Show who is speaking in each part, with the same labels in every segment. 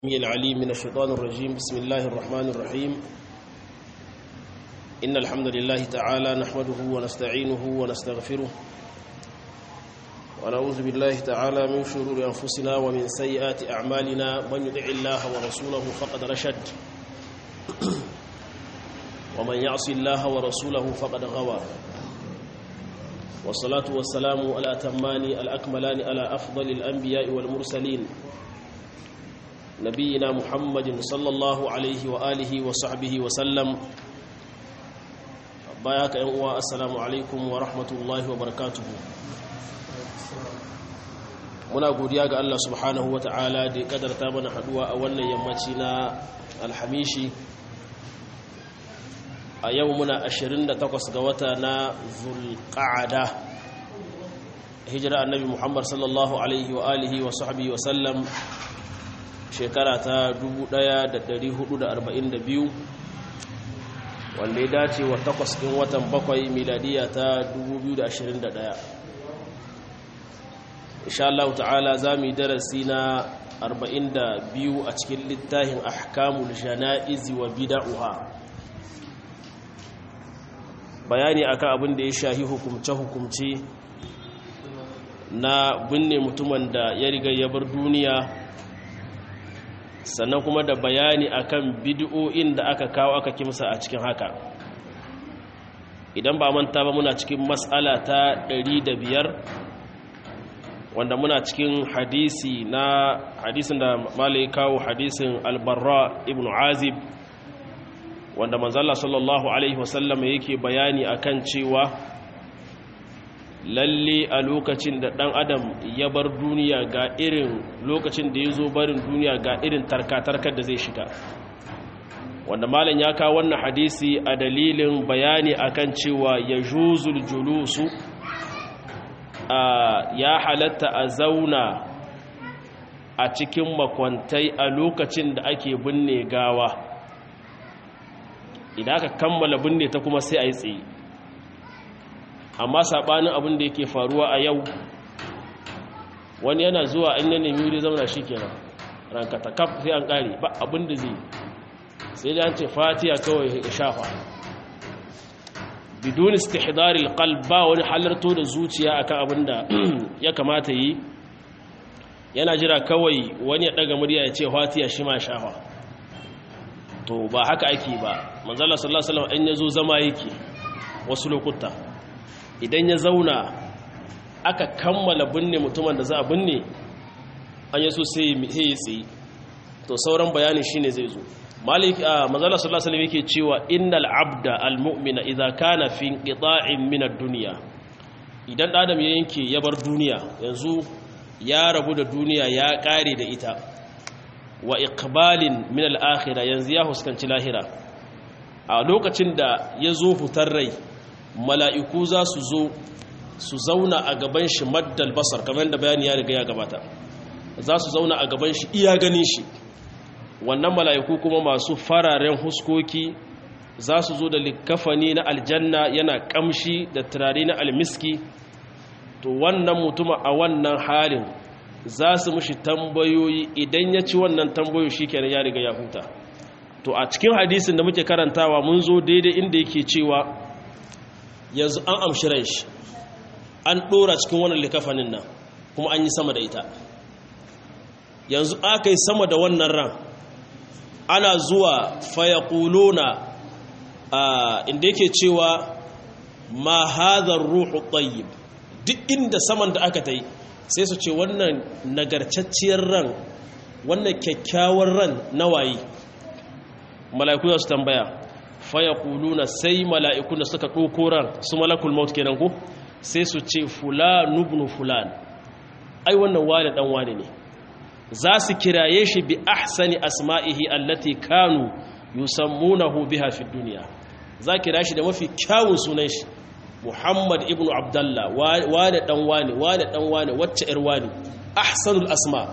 Speaker 1: العليم من الشيطان الرجيم بسم الله الرحمن الرحيم إن الحمد لله تعالى نحمده ونستعينه ونستغفره ونعوذ بالله تعالى من شرور أنفسنا ومن سيئات أعمالنا من يدع الله ورسوله فقد رشد ومن يعص الله ورسوله فقد غوى والصلاة والسلام الأتمان الأكملان على أفضل الأنبياء والمرسلين نبينا محمد صلى الله عليه وآله وصحبه وسلم باياك أنواء السلام عليكم ورحمة الله وبركاته muna godiya ga Allah subhanahu wa ta'ala da ya kadarta mana haduwa a wannan yammaci na alhamishi a yau muna 28 ga wata na zulqa'ada hijira annabi Muhammad sallallahu alaihi wa alihi wa sahbihi wa sallam shekara ta 1442 wanda ya dace wa takwas ɗin watan bakwai miladiya ta 2021 insha Allah ta'ala za mu yi darasi na 42 a cikin littafin ahkamul jana'izi wa bida'uha bayani akan abin da ya shahi hukumce-hukumce na binne mutumin da ya riga ya bar duniya sannan kuma da bayani akan bid'o'in da aka kawo aka kimsa a cikin haka idan ba manta ba muna cikin matsala ta 105 wanda muna cikin hadisi na hadisin da malai kawo hadisin albarra ibn azib wanda manzala sallallahu alaihi wasallam yake bayani akan cewa lalle a lokacin da ɗan adam ya bar duniya ga irin lokacin da ya zo barin duniya ga irin tarkatarkar da zai shiga wanda malam ya kawo wannan hadisi a dalilin bayani akan cewa ya juzul julusu ya halatta a zauna a cikin makwantai a lokacin da ake binne gawa idan aka kammala binne ta kuma sai a yi tsaye amma saɓanin abin da yake faruwa a yau wani yana zuwa an yi nemi wuri zauna shi kenan rankata kaf sai an ƙare ba abin da zai sai da an ce fatiya kawai ya shafa bidon istihdaril qalb ba wani halarto da zuciya akan abin da ya kamata yi yana jira kawai wani ya daga murya ya ce fatiya shi ma shafa to ba haka ake ba manzala sallallahu alaihi wasallam an yazo zama yake wasu lokuta idan ya zauna aka kammala binne mutumin da za a binne an yaso sai ya tsaye to sauran bayanin shine zai zo malik a manzala sallallahu alaihi yake cewa innal abda almu'mina idza kana fi inqita'in min ad-dunya idan adam ya yanke ya bar duniya yanzu ya rabu da duniya ya kare da ita wa iqbalin min al-akhirah yanzu ya huskanci lahira a lokacin da ya zo hutar rai mala'iku za su zo su zauna a gaban shi maddal basar kamar da bayani ya riga ya gabata za su zauna a gaban shi iya ganin shi wannan mala'iku kuma masu fararen huskoki za su zo da likafani na aljanna yana kamshi da turare na almiski to wannan mutuma a wannan halin za su mushi tambayoyi idan ya ci wannan tambayoyi shi kenan ya riga ya huta to a cikin hadisin da muke karantawa mun zo daidai inda yake cewa yanzu an amshi ran shi an ɗora cikin wannan likafanin nan kuma an yi sama da ita yanzu aka yi sama da wannan ran ana zuwa fayakuluna inda yake cewa ma hadar ruhu tayyib duk inda saman da aka ta yi sai su ce wannan nagarcacciyar ran wannan kyakkyawar ran nawayi mala'iku za su tambaya faya kuluna sai mala'iku da suka ɗoko ran su malakul maut kenan ko sai su ce fulan ibn fulan ai wannan wani dan wani ne za su kiraye shi bi ahsani asma'ihi allati kanu yusammunahu biha fi dunya za kira shi da mafi kyawun sunan shi Muhammad ibn Abdullah wani dan wani wani dan wani wacce ir wani ahsanul asma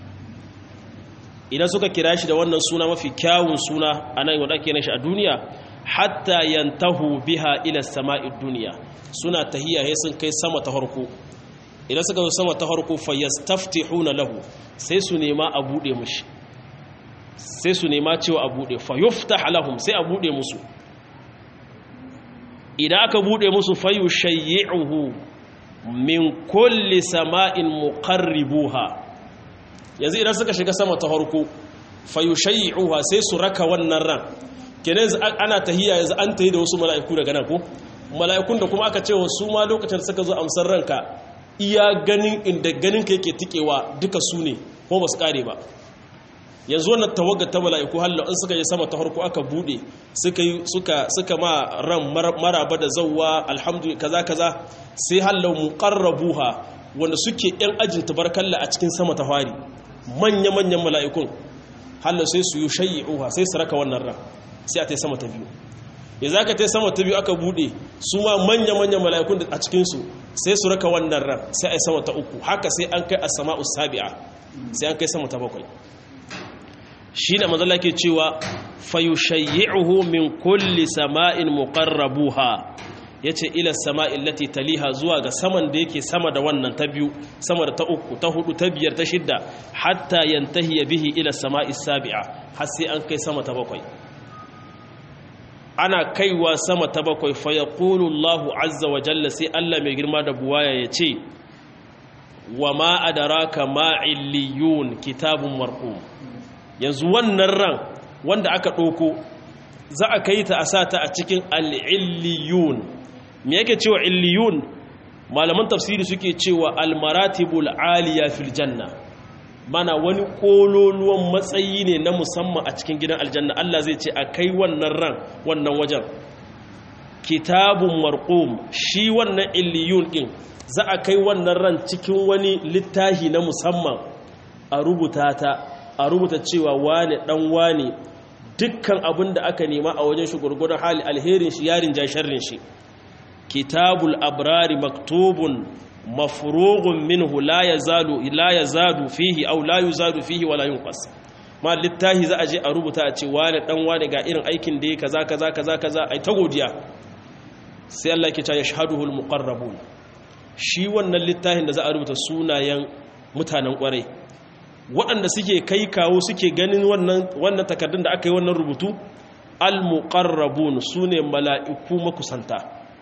Speaker 1: idan suka kira shi da wannan suna mafi kyawun suna anan wanda ake shi a duniya hatta yantahu biha ila sama'id dunya suna tahiyya he sun kai sama ta farko idan suka zo sama ta farko fa yastaftihuna lahu sai su nema a bude mushi sai su nema cewa a buɗe fayufta halahum sai a buɗe musu idan aka buɗe musu fayu shayyi'uhu min kulli sama'in muqarribuha yanzu idan suka shiga sama ta harko fayu shayyi'uha sai su raka wannan ran kenan ana tahiya yanzu an tahi da wasu mala'iku daga nan ko mala'ikun da kuma aka ce wa su ma lokacin suka zo amsar ranka iya ganin inda ganin ka yake tikewa duka su ne ko ba su kare ba yanzu wannan tawagar ta mala'iku hallo in suka yi sama ta farko aka bude suka suka suka ma ran maraba da zawwa alhamdulillah kaza kaza sai hallo muqarrabuha wanda suke yan ajin tabarkalla a cikin sama ta fari manya manyan mala'ikun hallo sai su yi shayyi'uha sai su raka wannan ran sai a tai sama ta biyu ya za ka ta sama ta biyu aka bude su ma manya-manya mala'ikun a cikinsu sai su raka wannan ran sai a yi sama ta uku haka sai an kai a sama usabi'a sai an kai sama ta bakwai shi da mazala ke cewa fayushayyi'uhu min kulli sama'in muqarrabuha yace ila sama'in lati taliha zuwa ga saman da yake sama da wannan ta biyu sama da ta uku ta hudu ta biyar ta shidda hatta yantahi bihi ila sama'i sabi'a har sai an kai sama ta bakwai ana kaiwa sama ta bakwai fa yaqulu Allahu azza wa jalla sai Allah mai girma da buwaya ya ce wa ma adraka ma illiyun kitabun marqum yanzu wannan ran wanda aka ɗauko za a kai ta a sata a cikin al'illiyun me yake cewa illiyun malaman tafsiri suke cewa almaratibul aliya fil janna mana wani kololuwan matsayi ne na musamman a cikin gidan aljanna Allah zai ce a kai wannan ran wannan wajen kitabun marqum shi wannan illiyun din za a kai wannan ran cikin wani littahi na musamman a rubuta ta a rubuta cewa wane dan wane dukkan abin da aka nema a wajen shi gurgurdan hali alherin shi yarin ja sharrin shi kitabul abrari maktubun mafrughun minhu la yazalu la yazadu fihi aw la yuzadu fihi wala yunqas ma littahi za a je a rubuta a ce wane dan wane ga irin aikin da yake kaza kaza kaza kaza ai ta godiya sai Allah ke cewa yashhaduhul muqarrabun shi wannan littahin da za a rubuta sunayen mutanen kwarai waɗanda suke kai kawo suke ganin wannan takardun da aka yi wannan rubutu al-muqarrabun su ne mala'iku makusanta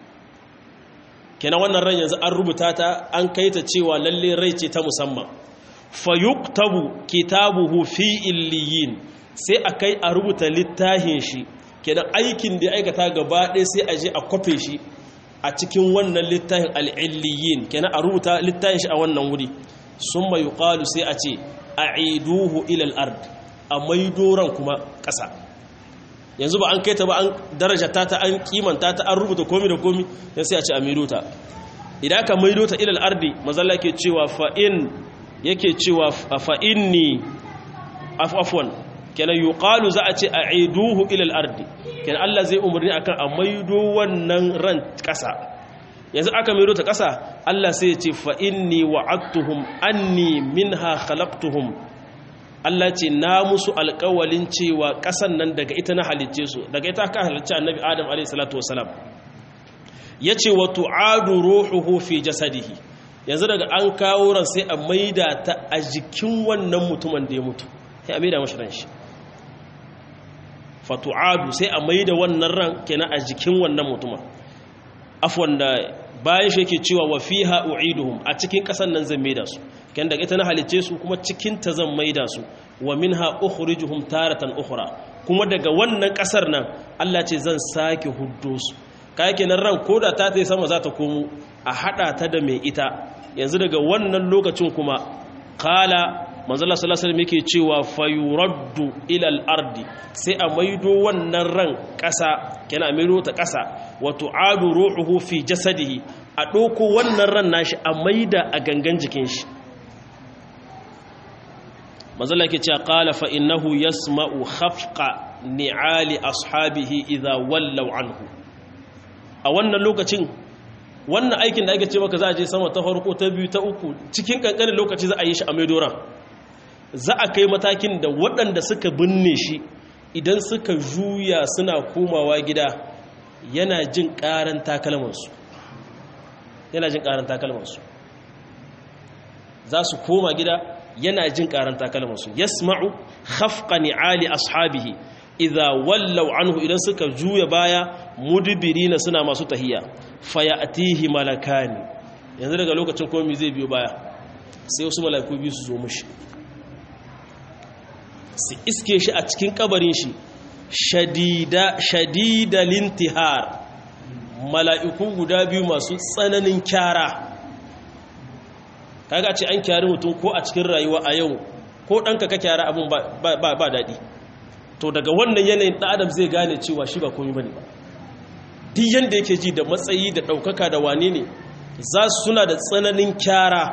Speaker 1: kenan wannan ran yanzu an rubuta ta an kai ta cewa lalle rai ce ta musamman fayuktabu kitabuhu fi illiyin sai a kai a rubuta littafin shi kenan aikin da ya aikata gaba ɗaya sai a je a kwafe shi a cikin wannan littafin al'illiyin kenan a rubuta littafin shi a wannan wuri sun mai yuƙalu sai a ce a iduhu ilal ard a maidoran kuma ƙasa yanzu ba an kai ta ba an daraja ta ta an kimanta ta an rubuta komi da komi yan sai a ce a maido ta idan aka maido ta ilal ardi mazalla ke cewa fa'in yake cewa fa'inni afwan kenan yuqalu za a ce a iduhu ilal ardi kenan Allah zai umarni akan a maido wannan ran ƙasa yanzu aka maido ta ƙasa Allah sai ya ce fa inni wa'adtuhum anni minha khalaqtuhum Allah ce na musu alƙawalin cewa ƙasan nan daga ita na halicce su daga ita aka halicce annabi Adam alayhi salatu wasalam yace wa tu'adu ruhuhu fi jasadihi yanzu daga an kawo ran sai a maida ta a jikin wannan mutumin da ya mutu sai a maida mashi ran shi fa tu'adu sai a maida wannan ran kenan a jikin wannan mutumin afwan da bayan shi yake cewa wa fiha u'iduhum a cikin kasan nan zan maida su kan daga ita na halice su kuma cikin ta zan maida su wa minha ukhrijuhum taratan ukhra kuma daga wannan kasar nan Allah ce zan sake huddo su kai kenan ran koda ta tayi sama za ta komo a hada ta da mai ita yanzu daga wannan lokacin kuma qala manzo Allah sallallahu alaihi wasallam yake cewa fayuraddu ila al-ardi sai a maido wannan ran kasa kenan a maido ta kasa wa tu'adu ruhuhu fi jasadihi a doko wannan ran nashi a maida a gangan jikin shi manzo Allah yake cewa qala fa innahu yasma'u khafqa ni'ali ashabihi idha wallaw anhu a wannan lokacin wannan aikin da ake ce maka za a je sama ta farko ta biyu ta uku cikin kankanin lokaci za a yi shi a maidoran za a kai matakin da waɗanda suka binne shi idan suka juya suna komawa gida yana jin ƙaran takalmansu yana jin ƙaran takalmansu za su koma gida yana jin karan takalman su yasma'u khafqa ni'ali ashabihi idza wallaw anhu idan suka juya baya mudbirina suna masu tahiya fayatihi malakani yanzu daga lokacin komai zai biyo baya sai wasu mala'iku biyu su zo mushi su iske shi a cikin kabarin shi shadida shadida lintihar mala'iku guda biyu masu tsananin kyara kaga ce an kyari mutum ko a cikin rayuwa a yau ko ɗanka ka kyara abin ba daɗi to daga wannan yanayin ɗan adam zai gane cewa shi ba komi ba ne ba duk yadda yake ji da matsayi da ɗaukaka da wane ne za su suna da tsananin kyara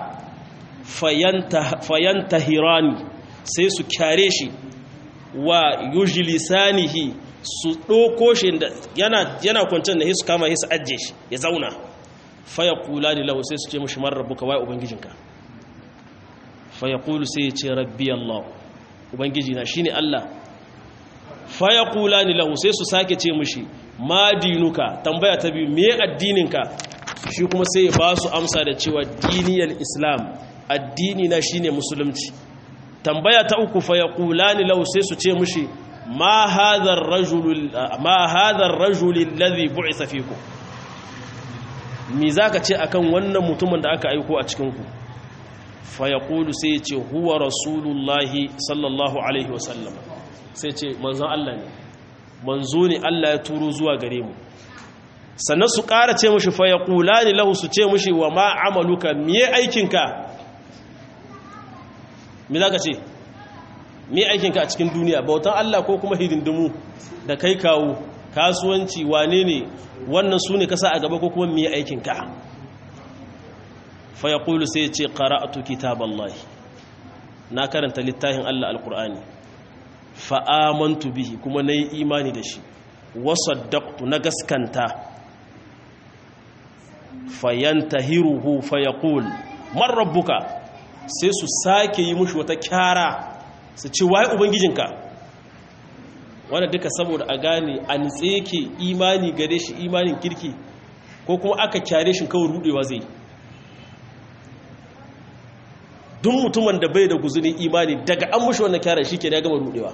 Speaker 1: fayanta hirani sai su kyare shi wa yujilisanihi su ɗoko shi yana kwancin da su kama su ajiye shi ya zauna faya kula da lahu sai su ce mashi marar rabu kawai ubangijinka faya kulu sai ya ce rabbi Allah ubangijina shi ne Allah faya kula da lahu sai su sake ce mashi ma dinuka tambaya ta biyu me addininka shi kuma sai ya ba su amsa da cewa diniyar islam addini na shine musulunci tambaya ta uku fa yaqulani law sai su ce mushi ma hadha ar-rajul ma hadha ar-rajul alladhi bu'itha fikum me zaka ce akan wannan mutumin da aka aiko a cikin ku fa yaqulu sai ya ce huwa rasulullahi sallallahu alaihi wasallam sai ce manzon Allah ne manzo ne Allah ya turo zuwa gare mu sannan su ƙara ce mushi fa yaqulani lahu su ce mushi wa ma amaluka miye aikinka me za ka ce me aikinka a cikin duniya bautan Allah ko kuma hidindimu da kai kawo kasuwanci wane ne wannan su ne kasa a gaba ko kuma me aikinka fa ya ƙulu sai ce ƙara'atu kitaballahi na karanta littafin Allah alƙur'ani fa'amantu bihi kuma na yi imani da shi wasaddaqtu na gaskanta fayantahiruhu fayaqul man rabbuka sai su sake yi mushi wata kyara su ce waye ubangijinka wanda duka saboda a gane a nitse yake imani gare shi imanin kirki ko kuma aka kyare shi kawai rudewa zai duk mutumin da bai da guzurin imani daga an mushi wannan kyara shi ke ya gama rudewa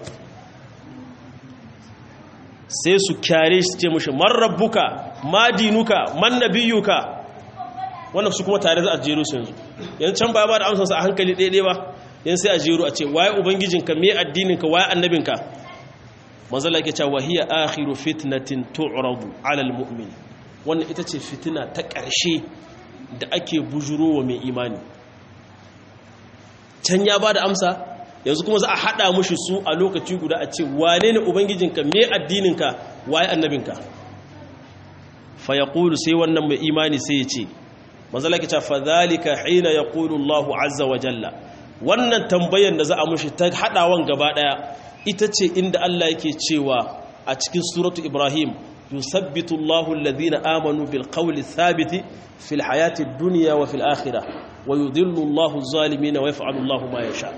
Speaker 1: sai su kyare shi ce mushi man rabbuka ma dinuka man nabiyuka wannan su kuma tare za a jero su yanzu yanzu can ba ba da amsansa a hankali ɗaiɗai ba yanzu sai a jero a ce waye ubangijinka me addininka waye annabinka manzala ke cewa hiya akhiru fitnatin tu'radu 'ala al-mu'min wannan ita ce fitina ta ƙarshe da ake bujuro wa mai imani can ya ba da amsa yanzu kuma za a haɗa mushi su a lokaci guda a ce wane ne ubangijinka me addininka waye annabinka fa yaqulu sai wannan mai imani sai ya ce manzala ke cewa fadhalika hina yaqulu Allahu azza wa jalla wannan tambayar da za a mushi ta hadawan gaba daya ita ce inda Allah yake cewa a cikin suratu Ibrahim yusabbitu Allahu alladhina amanu bil qawli thabiti fil hayati dunya wa fil akhirah wa yudhillu Allahu adh-dhalimin wa yaf'alu Allahu ma yasha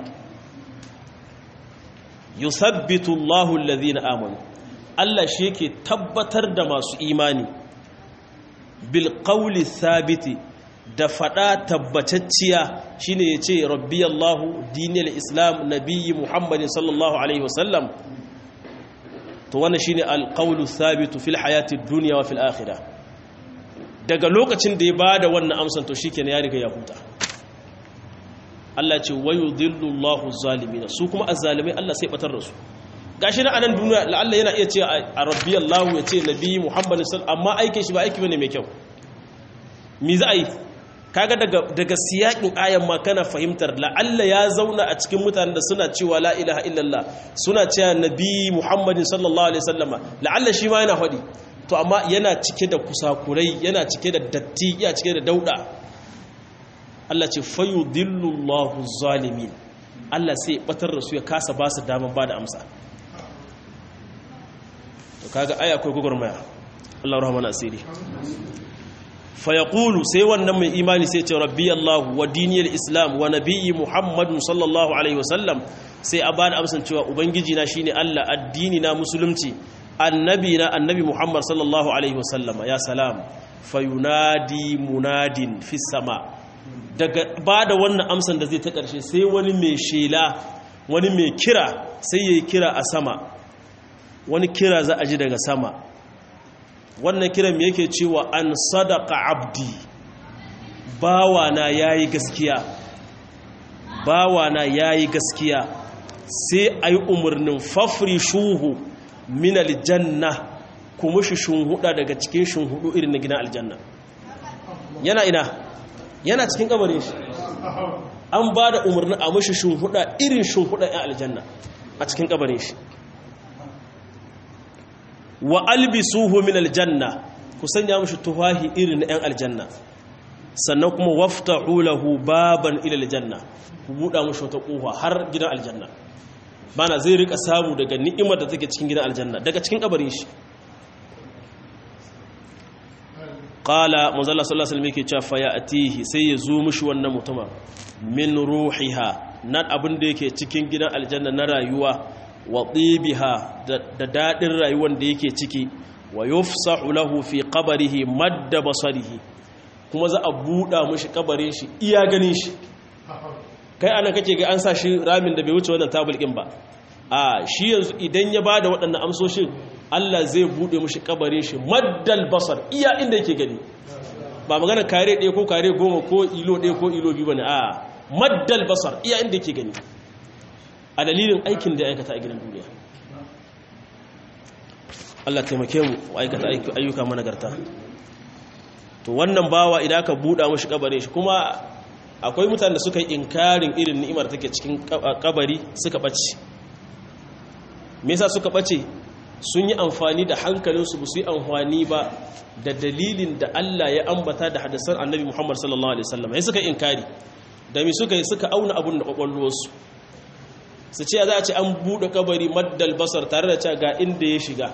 Speaker 1: yusabbitu Allahu alladhina amanu Allah shi yake tabbatar da masu imani bil qawli thabiti da fada tabbatacciya shine yace rabbi Allahu dinil islam nabiyyi muhammadin sallallahu alaihi wasallam to wannan shine alqawlu thabitu fil hayati dunya wa fil akhirah daga lokacin da ya bada wannan amsan to shikenan ya riga ya huta Allah ce wayudhillu Allahu zalimin su kuma azzalimai Allah sai batar da su gashi na anan duniya la'alla yana iya ce a rabbi Allahu ya ce nabiyyi muhammadin sallallahu amma aikin shi ba aiki bane mai kyau mi za a yi kaga daga daga siyakin ayan ma kana fahimtar la'alla ya zauna a cikin mutanen da suna cewa la ilaha illallah suna cewa nabi muhammadin sallallahu alaihi wasallama la'alla shi ma yana faɗi to amma yana cike da kusakurai yana cike da datti yana cike da dauda Allah ce fayudillu Allahu zalimin Allah sai ya batar da su ya kasa ba su daman ba da amsa to kaga aya akwai gugurmaya Allah rahmana asiri fayaqulu sai wannan mai imani sai ce rabbi Allah wa diniyar islam wa nabiyyi muhammadun sallallahu alaihi wasallam sai a bada amsan cewa ubangiji na shine Allah addini na musulunci annabi na annabi muhammad sallallahu alaihi wasallama ya salam fayunadi munadin fis sama daga ba da wannan amsan da zai ta ƙarshe sai wani mai shela wani mai kira sai ya yi kira a sama wani kira za a ji daga sama wannan kiran me yake cewa an sadaka abdi bawana ya yi gaskiya bawana ya yi gaskiya sai a yi umarnin fafri shuhu min aljanna kuma shi shunhuda daga cikin shunhudu irin na gina aljanna yana ina yana cikin kabarin shi an ba da umarni a mashi shunhuda irin shunhuda yan aljanna a cikin kabarin shi wa albisuhu min aljanna ku sanya mashi tufahi irin na yan aljanna sannan kuma waftahu lahu baban ila aljanna ku buɗa mashi wata ƙofa har gidan aljanna bana zai rika samu daga ni'imar da take cikin gidan aljanna daga cikin kabarin shi qala manzala sallallahu alaihi wasallam yake cewa fa ya'tihi sai ya zo mishi wannan mutuma min ruhiha nan abin da yake cikin gidan aljanna na rayuwa wa tibiha da dadin rayuwar da yake ciki wa yufsahu lahu fi qabrihi madda basarihi kuma za a buɗa mishi kabarin shi iya ganin shi kai anan kake ga an sa shi ramin da bai wuce wannan tabulkin ba a shi yanzu idan ya bada waɗannan amsoshin Allah zai bude mushi kabarin shi maddal basar iya inda yake gani ba magana kare ɗaya ko kare goma ko ilo ɗaya ko ilo biyu bane a maddal basar iya inda yake gani a dalilin aikin da ya aikata a gidan duniya Allah taimake mu aikata ayyuka managarta to wannan bawa idan aka buɗa mushi kabarin shi kuma akwai mutane da suka yi inkarin irin ni'imar take cikin kabari suka ɓace me yasa suka ɓace sun yi amfani da hankalinsu ba su yi amfani ba da dalilin da Allah ya ambata da hadisan annabi Muhammad sallallahu alaihi wasallam sai suka inkari da me suka yi suka auna abun da kwakwalwarsu su ce za a ce an buɗe kabari maddal basar tare da cewa ga inda ya shiga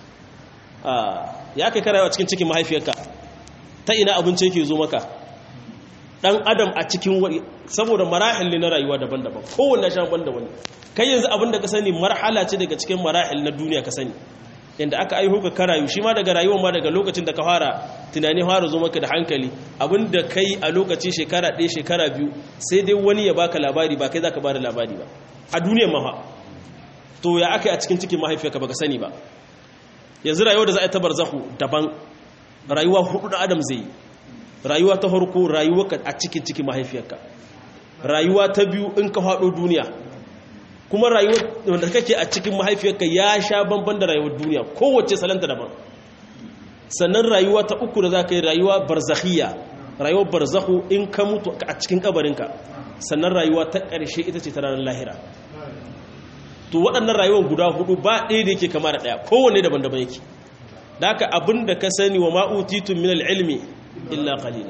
Speaker 1: ya kai karawa cikin cikin mahaifiyarka ta ina abinci yake zo maka dan adam a cikin wani saboda marahil ne na rayuwa daban-daban kowanne shan banda wani kai yanzu abin da ka sani marhala ce daga cikin marahil na duniya ka sani inda aka aiho ka karayu shi ma daga rayuwar ma daga lokacin da ka fara tunani fara zo maka da hankali abin da kai a lokacin shekara ɗaya shekara biyu sai dai wani ya baka labari ba kai za ka ba da labari ba a duniyar maha to ya aka yi a cikin cikin mahaifiyarka baka sani ba yanzu rayuwar da za a yi ta barzahu daban rayuwa hudu da adam zai yi rayuwa ta farko rayuwarka a cikin cikin mahaifiyarka rayuwa ta biyu in ka faɗo duniya kuma rayuwar wanda kake a cikin mahaifiyarka ya sha banban da rayuwar duniya kowace salanta daban sannan rayuwa ta uku da za ka yi rayuwa barzakhiya rayuwar barzahu in ka mutu a cikin kabarinka sannan rayuwa ta ƙarshe ita ce ta ranar lahira to waɗannan rayuwar guda hudu ba ɗaya da yake kama da ɗaya kowanne daban-daban yake da haka abin da ka sani wa ma'utitun min ilmi illa qalila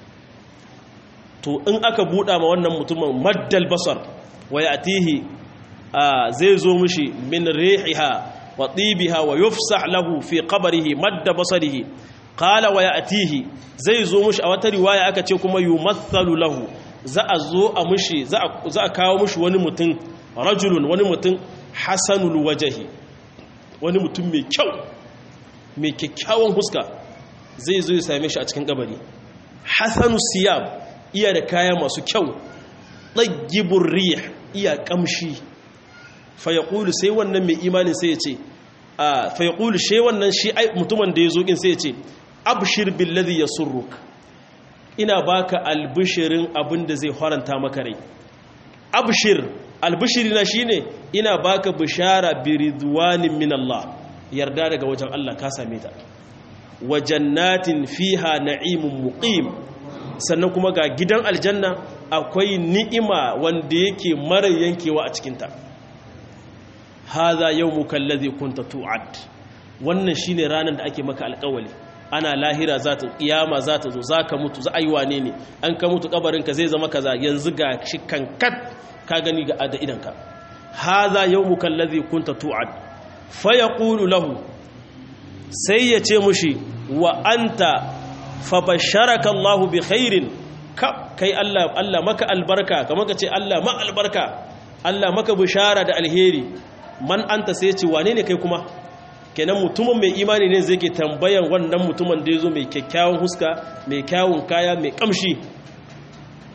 Speaker 1: to in aka buɗa ma wannan mutumin maddal basar wa ya'tihi zai zo mishi min rihiha wa tibiha wa yufsah lahu fi qabrihi madda basarihi qala wa ya'tihi zai zo mishi a wata riwaya aka ce kuma yumathalu lahu za a zo a mishi za a kawo mishi wani mutum rajulun wani mutum hasanul wajhi wani mutum mai kyau mai kyakkyawan huska zai zo ya same shi a cikin kabari hasanu siyab iya da kaya masu kyau ɗaggibin rih iya ƙamshi fayakulu sai wannan mai imanin sai ya ce a fayakulu shi wannan shi mutumin da ya zo ƙin sai ya ce abshir billazi ya surruk ina baka albishirin abin da zai haranta maka rai abshir albishirina shine ina baka bishara biridwanin min Allah yarda daga wajen Allah ka same ta wa jannatin fiha na'imun muqim sannan kuma ga gidan aljanna akwai ni'ima wanda yake mara yankewa a cikinta hadha yawmuka allazi kunta tu'ad wannan shine ranar da ake maka alƙawali ana lahira za ta kiyama za ta zo za ka mutu za a yi wane ne an ka mutu kabarinka zai zama kaza yanzu ga shi kankat ka gani ga da idanka hadha yawmuka allazi kunta tu'ad fa yaqulu lahu sai ya ce mushi wa anta fa basharaka Allah bi khairin kai Allah Allah maka albarka kamar ka ce Allah ma albarka Allah maka bishara da alheri man anta sai ya ce wane ne kai kuma kenan mutumin mai imani ne zai ke tambayan wannan mutumin da ya zo mai kyakkyawan huska mai kyawun kaya mai kamshi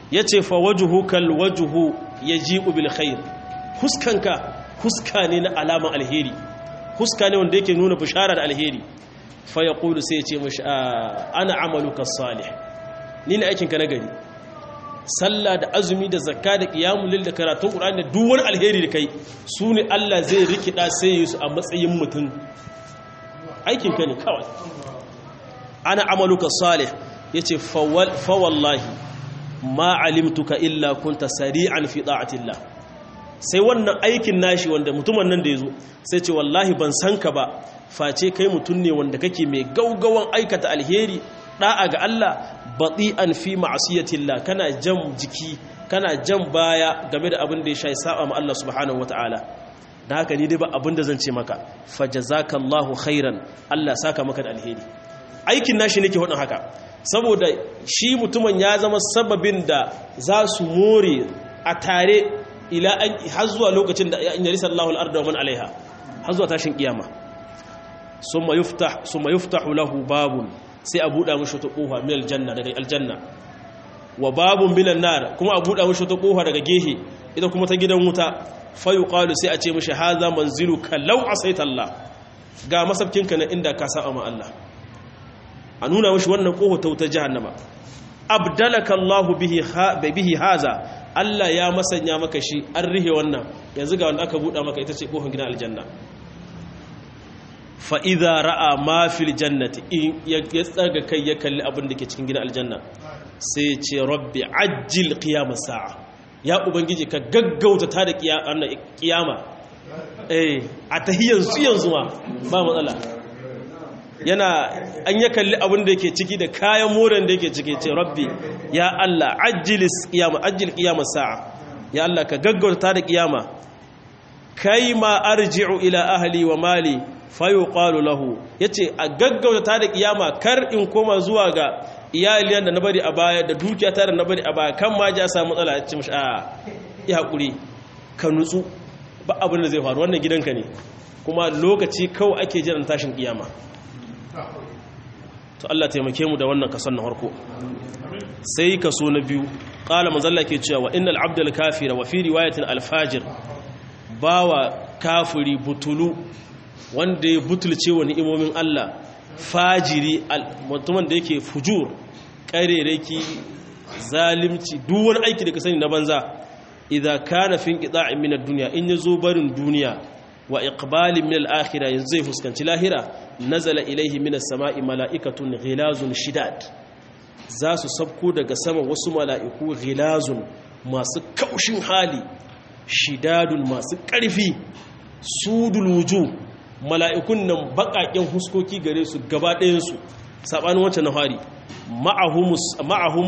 Speaker 1: yace fa wajhu kal wajhu yaji'u bil khair huskanka huska ne na alaman alheri huska ne wanda yake nuna bishara da alheri fa yaqulu sai yace mishi ana amaluka salih ni ne aikinka na gari sallah da azumi da zakka da qiyamul lil da karatun qur'ani da duk wani alheri da kai su ne Allah zai rikida sai yi su a matsayin mutum aikinka ne kawai ana amaluka salih yace fa wallahi ma alimtuka illa kunta sari'an fi da'atillah sai wannan aikin nashi wanda mutumin nan da yazo sai ce wallahi ban san ka ba face kai mutum ne wanda kake mai gaugawan aikata alheri da'a ga Allah bati'an fi ma'asiyatillah kana jan jiki kana jan baya game da abin da ya shayi saba ma Allah subhanahu wataala dan haka ni dai ba abin da zan ce maka fajazakallahu khairan Allah saka maka da alheri aikin nashi nake hudin haka saboda shi mutumin ya zama sababin da za su more a tare ila an har zuwa lokacin da in yarisa Allahu al-arda wa man alaiha har zuwa tashin kiyama summa yuftah summa yuftahu lahu babun sai a buɗa mashi wata ƙofa min aljanna daga aljanna wa babun minan nar kuma a buɗa mashi wata ƙofa daga gehe ita kuma ta gidan wuta fayu qalu sai a ce mashi haza manziluka law asaita Allah ga masabkinka na inda ka saba ma Allah a nuna mashi wannan ƙofa ta wuta jahannama abdalaka Allah bihi bihi haza Allah ya masanya maka shi an rihe wannan yanzu ga wanda aka buɗa maka ita ce ƙofar gidan aljanna fa'iza ra'a mafil jannati in ya tsaga kai ya kalli abin da ke cikin gina aljanna sai ce rabbi ajil qiyamah sa'a ya ubangiji ka gaggauta ta da kiyama eh a tahiyyar su yanzu ma ba matsala yana an ya kalli abin da ke ciki da kayan moran da yake ciki ce rabbi ya Allah ajilis qiyamah ajil qiyamah sa'a ya Allah ka gaggauta ta da kiyama kai ma arji'u ila ahli wa mali fayo ƙwalo lahu ya ce a gaggauta ta da ƙiyama kar in koma zuwa ga iyaliyan da na bari a baya da dukiya ta da na bari a baya kan ma ja samu matsala ya ce mashi a ya haƙuri ka nutsu ba abin da zai faru wannan gidanka ne kuma lokaci kawai ake jiran tashin ƙiyama to Allah taimake mu da wannan kason na farko sai kaso na biyu ƙala manzalla ke cewa wa innal abdul kafira wa fi riwayatin alfajir bawa kafiri butulu wanda ya butulce wa ni'imomin Allah fajiri mutumin da yake fujur ƙarereki zalimci duk wani aiki da ka sani na banza idza kana fi inqita'in min ad-dunya in yazo barin duniya wa iqbalin min al-akhirah yanzu zai fuskanci lahira nazala ilaihi min as-sama'i mala'ikatun ghilazun shidad za su sabko daga sama wasu mala'iku ghilazun masu kaushin hali shidadun masu ƙarfi sudul wujuh mala'ikun nan baƙaƙen huskoki gare su gaba ɗayansu saɓanin wancan na fari ma'ahum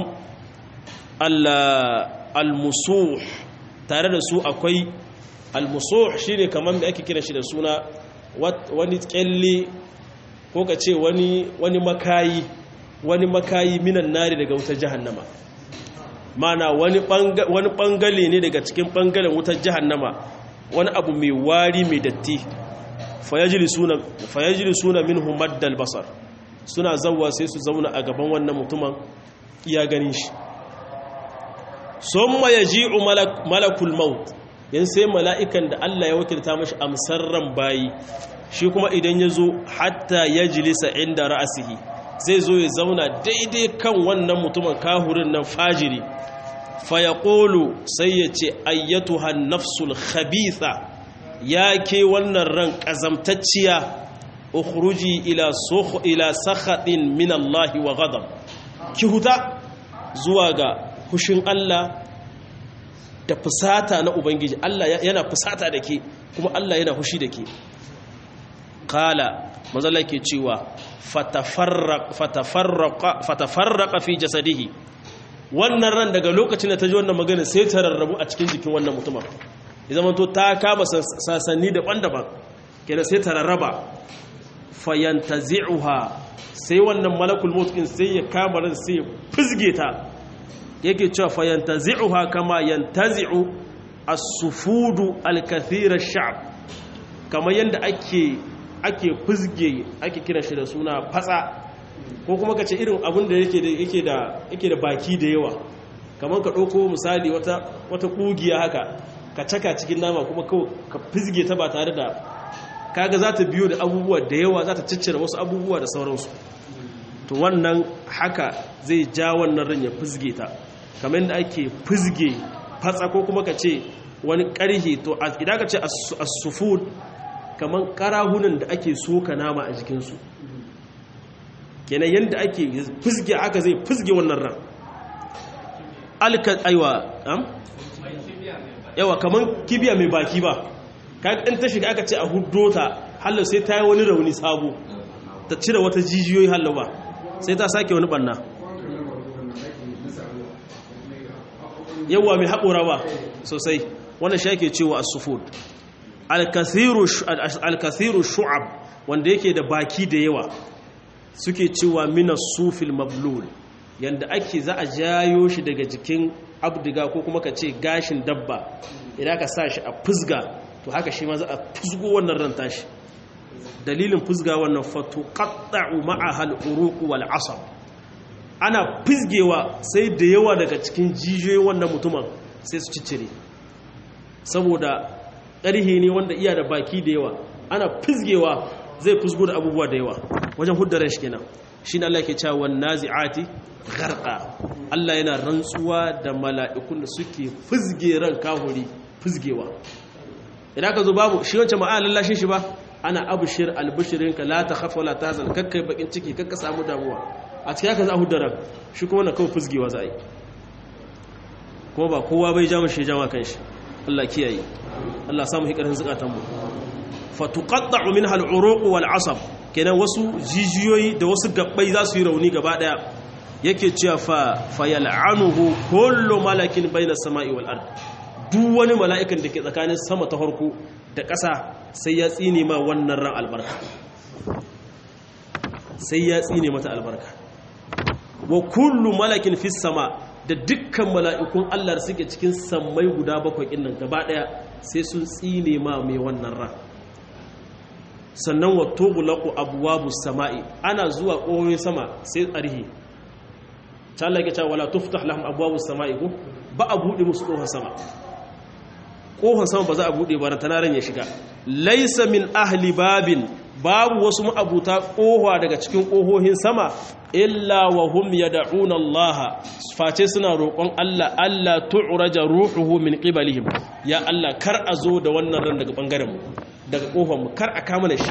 Speaker 1: al-musuh tare da su akwai al-musuh shi ne kamar da ake kira shi da suna wani ƙyalle ko ka ce wani makayi wani makayi minan nari daga wutar jahannama mana wani ɓangale ne daga cikin ɓangalen wutar jahannama wani abu mai wari mai datti fayajili suna min maddal basar suna zauwa sai su zauna a gaban wannan mutumin iya ganin shi sun ma ya ji'u malakul maut yan sai mala'ikan da Allah ya wakilta mashi amsar ran bayi shi kuma idan ya zo hatta ya jilisa inda ra'asihi zai zo ya zauna daidai kan wannan mutumin kahurin nan fajiri fayaqulu sai ya ce ayyatuhan nafsul khabitha ya ke wannan ran ƙazamtacciya ukhruji ila sukh ila sakhatin min Allah wa ghadab ki huta zuwa ga hushin Allah da fusata na ubangiji Allah yana fusata da ke kuma Allah yana hushi da ke kala mazalla ke cewa fatafarraqa fi jasadihi wannan ran daga lokacin da ta ji wannan magana sai ta rarrabu a cikin jikin wannan mutumin ya zama to ta kama sasanni daban-daban kenan sai ta rarraba fayantazi'uha sai wannan malakul mutqin sai ya kama ran sai ya fizge ta yake cewa fayantazi'uha kama yantazi'u as-sufudu al-kathir ash-sha'b kamar yanda ake ake fizge ake kira shi da suna fatsa ko kuma kace irin abin da yake da yake da yake da baki da yawa kamar ka ɗauko misali wata wata ƙugiya haka ka caka cikin nama kuma kawai ka fizge ta ba tare da kaga za ta biyo da abubuwa da yawa za ta ciccire wasu abubuwa da sauransu to wannan haka zai ja wannan ran ya fizge ta kamar yadda ake fizge fatsa ko kuma ka ce wani ƙarhe to idan ka ce as-sufud kamar ƙarahunan da ake soka nama a jikinsu kenan yadda ake fizge haka zai fizge wannan ran alka aiwa am yawa kamar kibiya mai baki ba kayan ɗan ta shiga aka ce a hudo ta hallo sai ta yi wani rauni sabo ta cire wata jijiyoyi hallo ba sai ta sake wani ɓanna yawa mai haƙora ba sosai wannan shi ake cewa asufud alkathiru shu'ab wanda yake da baki da yawa suke cewa mina sufil mablul yanda ake za a jayo shi daga jikin abdiga ko kuma ka ce gashin dabba idan ka sa shi a fusga to haka shi ma za a fusgo wannan ran tashi dalilin fusga wannan fatu qatta'u ma'aha al-uruq wal asab ana fusgewa sai da yawa daga cikin jijiyoyin wannan mutumin sai su ciccire saboda ƙarhe ne wanda iya da baki da yawa ana fusgewa zai fusgo da abubuwa da yawa wajen huddaren shi kenan shi ne Allah ke cewa wan nazi'ati gharqa Allah yana rantsuwa da mala'ikun da suke fizge ran kahuri fizgewa idan ka zo babu shi wancan ma'a lallashin shi ba ana abushir albishirinka la ta khafa la tahzan kakkai bakin ciki kakka samu damuwa a cikin haka za a hudda ran shi kuma na kawai fizgewa za a yi kuma ba kowa bai jama shi jama kan shi Allah kiyaye Allah samu hikarin zukatan mu fatuqatta'u minha al-uruq wal 'asab kenan wasu jijiyoyi da wasu gabbai za su yi rauni gaba daya yake cewa fa fayal'anuhu kullu malakin bayna samai wal ard duk wani mala'ikan da ke tsakanin sama ta farko da ƙasa sai ya tsine ma wannan ran albarka sai ya tsine mata albarka wa kullu malakin fis sama da dukkan mala'ikun Allah da suke cikin sammai guda bakwai ɗin nan gaba ɗaya sai sun tsine ma mai wannan ran sannan wa tughlaqu abwabu sama'i ana zuwa ƙoyoyin sama sai tsarihi ta Allah yake cewa wala tuftah lahum abwabu sama'i ko ba a bude musu ƙofar sama ƙofar sama ba za a bude ba ran ya shiga laysa min ahli babin babu wasu ma'abuta ƙofa daga cikin ƙohohin sama illa wa hum yad'una Allah face suna roƙon Allah Allah tu'raja ruhuhu min qibalihim ya Allah kar a zo da wannan ran daga bangaren mu daga kofar mu kar a kama da shi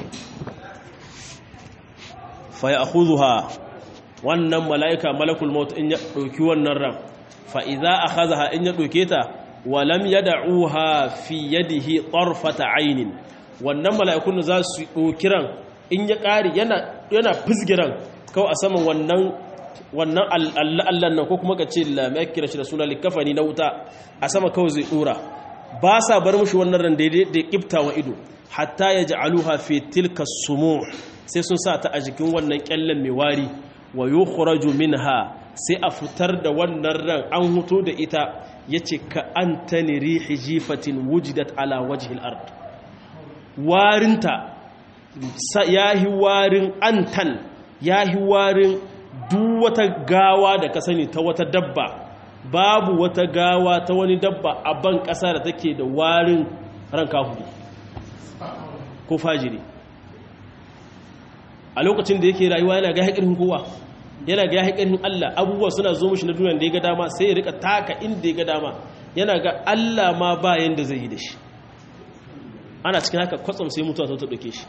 Speaker 1: fa ya'khudha wannan mala'ika malakul maut in ya dauki wannan ran fa idza akhadha in ya dauke ta wa lam yad'uha fi yadihi tarfata aynin wannan mala'ikun za su dauki ran in ya kare yana yana fizgiran kawai a saman wannan wannan Allah nan ko kuma ka ce la mai kira shi da suna likafani na wuta a sama kawai zai dora ba sa bar mushi wannan ran daidai da kifta wa ido hatta ya ja'aluha fi tilka sumu sai sun sa ta a jikin wannan kyallen mai wari wa yukhraju minha sai a fitar da wannan ran an huto da ita yace ka antani rihi jifatin wujidat ala wajhil ard warinta yahi warin antan yahi warin duk wata gawa da ka sani ta wata dabba babu wata gawa ta wani dabba a ban ƙasa da take da warin ran kafuri ko fajiri a lokacin da yake rayuwa yana ga haƙirin kowa yana ga haƙirin Allah abubuwa suna zo mushi na duniya da ya ga dama sai ya rika taka inda ya ga dama yana ga Allah ma ba yanda zai yi da shi ana cikin haka kwatsam sai mutuwa ta ɗauke shi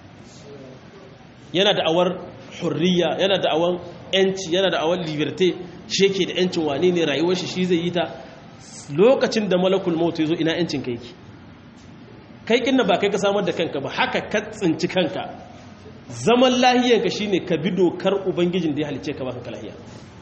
Speaker 1: yana da awar hurriya yana da awar yanci yana da awar liberté shi yake da yancin wane ne rayuwar shi shi zai yi ta lokacin da malakul maut ya zo ina yancin kai ki kai kinna ba kai ka samar da kanka ba haka ka tsinci kanka zaman lahiyanka shine ka bi dokar ubangijin da ya halice ka baka lahiya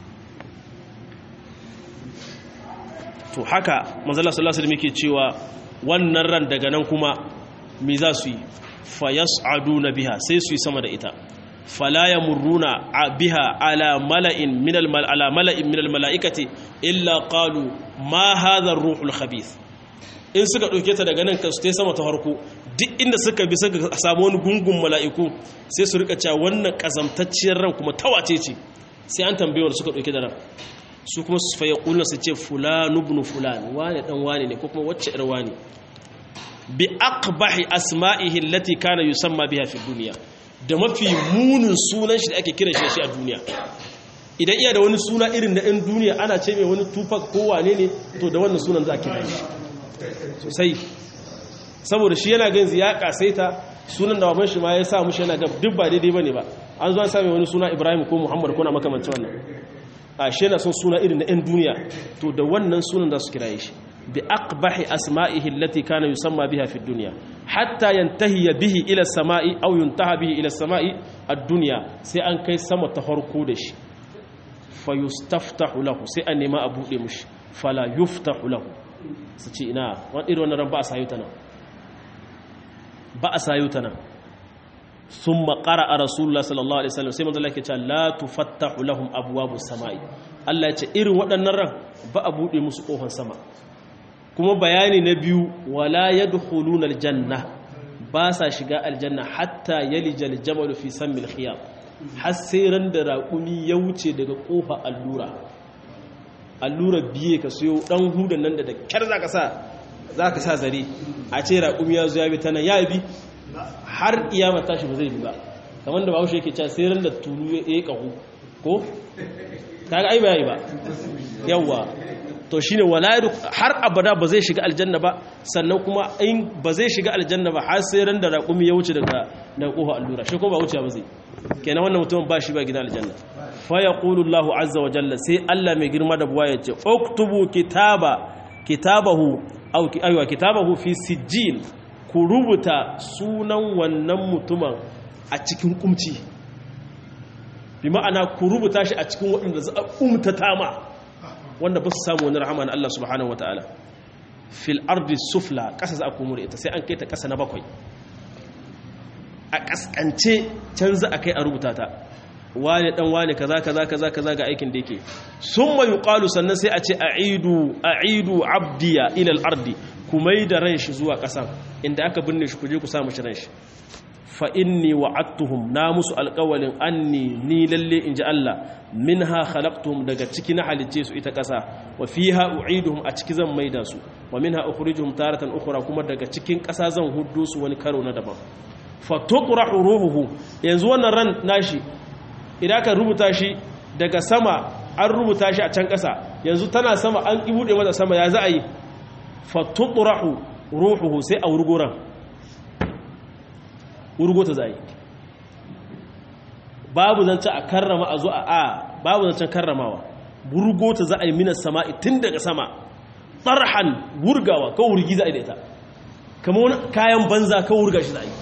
Speaker 1: to haka manzala sallallahu alaihi wasallam cewa wannan ran daga nan kuma me za su yi fayas'aduna biha sai su yi sama da ita fala yamurruna biha ala mala'in min al ala mala'in min al mala'ikati illa qalu ma hadha ar-ruhul khabith in suka ɗauke ta daga nan kasu ta sama ta harko duk inda suka bi suka samu wani gungun mala'iku sai su rika cewa wannan ƙazamtacciyar ran kuma tawace ce sai an tambaye wanda suka ɗauke da ran su kuma su faye ƙulna su ce fulanu ibn fulan wane dan wane ne ko kuma wacce ir wane bi aqbahi asma'ihi allati kana yusamma biha fi dunya da mafi munin sunan shi da ake kiran shi a duniya idan iya da wani suna irin na ɗan duniya ana ce mai wani tupac ko wane ne to da wannan sunan za a kira shi sosai saboda shi yana ganzi ya kasaita sunan da baban shi ma ya sa mushi yana ga duk ba daidai bane ba an zo an same wani suna Ibrahim ko Muhammad ko na makamancin wannan a shi yana son suna irin na ɗan duniya to da wannan sunan za su kira shi bi aqbahi asma'ihi allati kana yusamma biha fi dunya hatta yantahi bihi ila samai aw yuntaha bihi ila samai ad-dunya sai an kai sama ta farko da shi fa yustaftahu lahu sai an nema a bude mushi fala yuftahu lahu su ce ina wani irin wannan ran ba a sayo ta nan ba a sayo ta nan sun makara a rasulullah sallallahu alaihi wasallam sai manzo Allah ke cewa la tufattahu lahum abwabus samai Allah ya ce irin waɗannan ran ba a bude musu kofar sama kuma bayani na biyu wala yadkhuluna aljanna ba sa shiga aljanna hatta yalijal jamalu fi sammil khiyam har sai ran da raƙumi ya wuce daga kofa allura allura biye ka siyo dan hudan nan da da kyar zaka sa zaka sa zare a ce raƙumi ya zo ya bi ta nan ya bi har iyama tashi ba zai bi ba kamar da bahaushe yake cewa sai ran da tulu ya yi kahu ko kaga ai bai ba yawa to shine wala har abada ba zai shiga aljanna ba sannan kuma in ba zai shiga aljanna ba har sai ran da raƙumi ya wuce daga daga kofa allura shi ko ba wuce ba zai kenan wannan mutumin ba shi ba gidan aljanna fa yaqulu Allahu azza wa jalla sai Allah mai girma da buwa yace uktubu kitaba kitabahu aw aywa kitabahu fi sijjin ku rubuta sunan wannan mutumin a cikin kumci bi ma'ana ku rubuta shi a cikin waɗanda za a umtata ma wanda ba su samu wani rahama na Allah subhanahu wataala fil ardi sufla ƙasa za a komo da ita sai an kai ta ƙasa na bakwai a ƙasƙance can za a kai a rubuta ta wane dan wane kaza kaza kaza kaza ga aikin da yake summa yuqalu sannan sai a ce aidu aidu abdiya ila al-ardi kumai da ran shi zuwa ƙasan inda aka binne shi kuje ku samu shi ran shi fa inni wa'adtuhum na musu alƙawalin anni ni lalle inji Allah minha khalaqtuhum daga ciki na halicce su ita ƙasa wa fiha u'iduhum a ciki zan maida su wa minha ukhrijuhum taratan ukhra kuma daga cikin ƙasa zan huddo su wani karo na daban fa tutrahu ruhuhu yanzu wannan ran nashi idan ka rubuta shi daga sama an rubuta shi a can ƙasa yanzu tana sama an buɗe mata sama ya za a yi fa tutrahu ruhuhu sai a wurgoran wurgo ta za a yi babu zancen a karrama a zo a a babu zancen karramawa wurgo ta za a yi minas sama'i tun daga sama tsarhan wurgawa ka wurgi za a yi da ita kama wani kayan banza ka wurga shi za a yi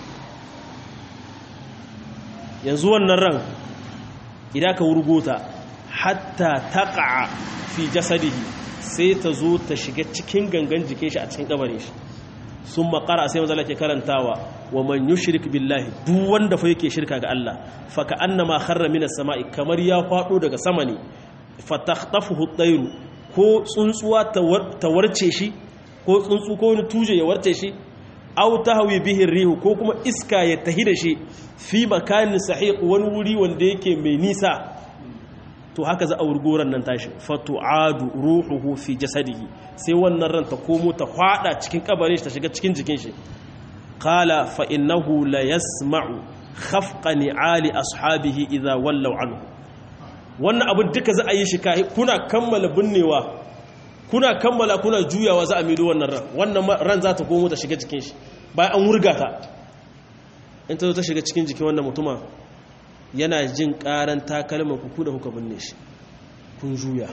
Speaker 1: yanzu wannan ran idan ka wurgo ta hatta taƙa fi jasadihi sai ta zo ta shiga cikin gangan jikin shi a cikin kabarin shi sun makara sai mazala ke karantawa wa man yushrik billahi duk wanda fa yake shirka ga Allah fa ka annama kharra minas sama'i kamar ya fado daga sama ne fa takhtafuhu at-tayru ko tsuntsuwa ta warce shi ko tsuntsu ko wani tuje ya warce shi aw tahwi bihi rihu ko kuma iska ya tahi da shi fi makanin sahiq wani wuri wanda yake mai nisa to haka za a wurgoran nan tashi fatu'adu ruhuhu fi jasadihi sai wannan ran ta komo ta hwada cikin kabarin shi ta shiga cikin jikin shi qala fa innahu la yasma'u khafqa ni'ali ashabihi idha wallaw anhu wannan abin duka za a yi shi kai kuna kammala binnewa kuna kammala kuna juyawa za a mido wannan ran wannan ran za ta komo ta shiga jikin shi bayan an wurga ta in ta zo ta shiga cikin jikin wannan mutuma yana jin karan takalman ku da kuka binne shi kun juya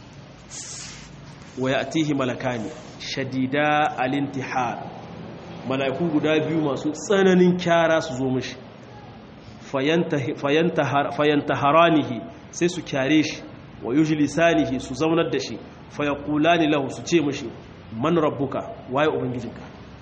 Speaker 1: wa ya'tihi malakani shadida al-intihar malaiku guda biyu masu tsananin kyara su zo mishi fayantaharanihi sai su kyare shi wa yujlisanihi su zaunar da shi fayaqulani lahu su ce mishi man rabbuka waye ubangijinka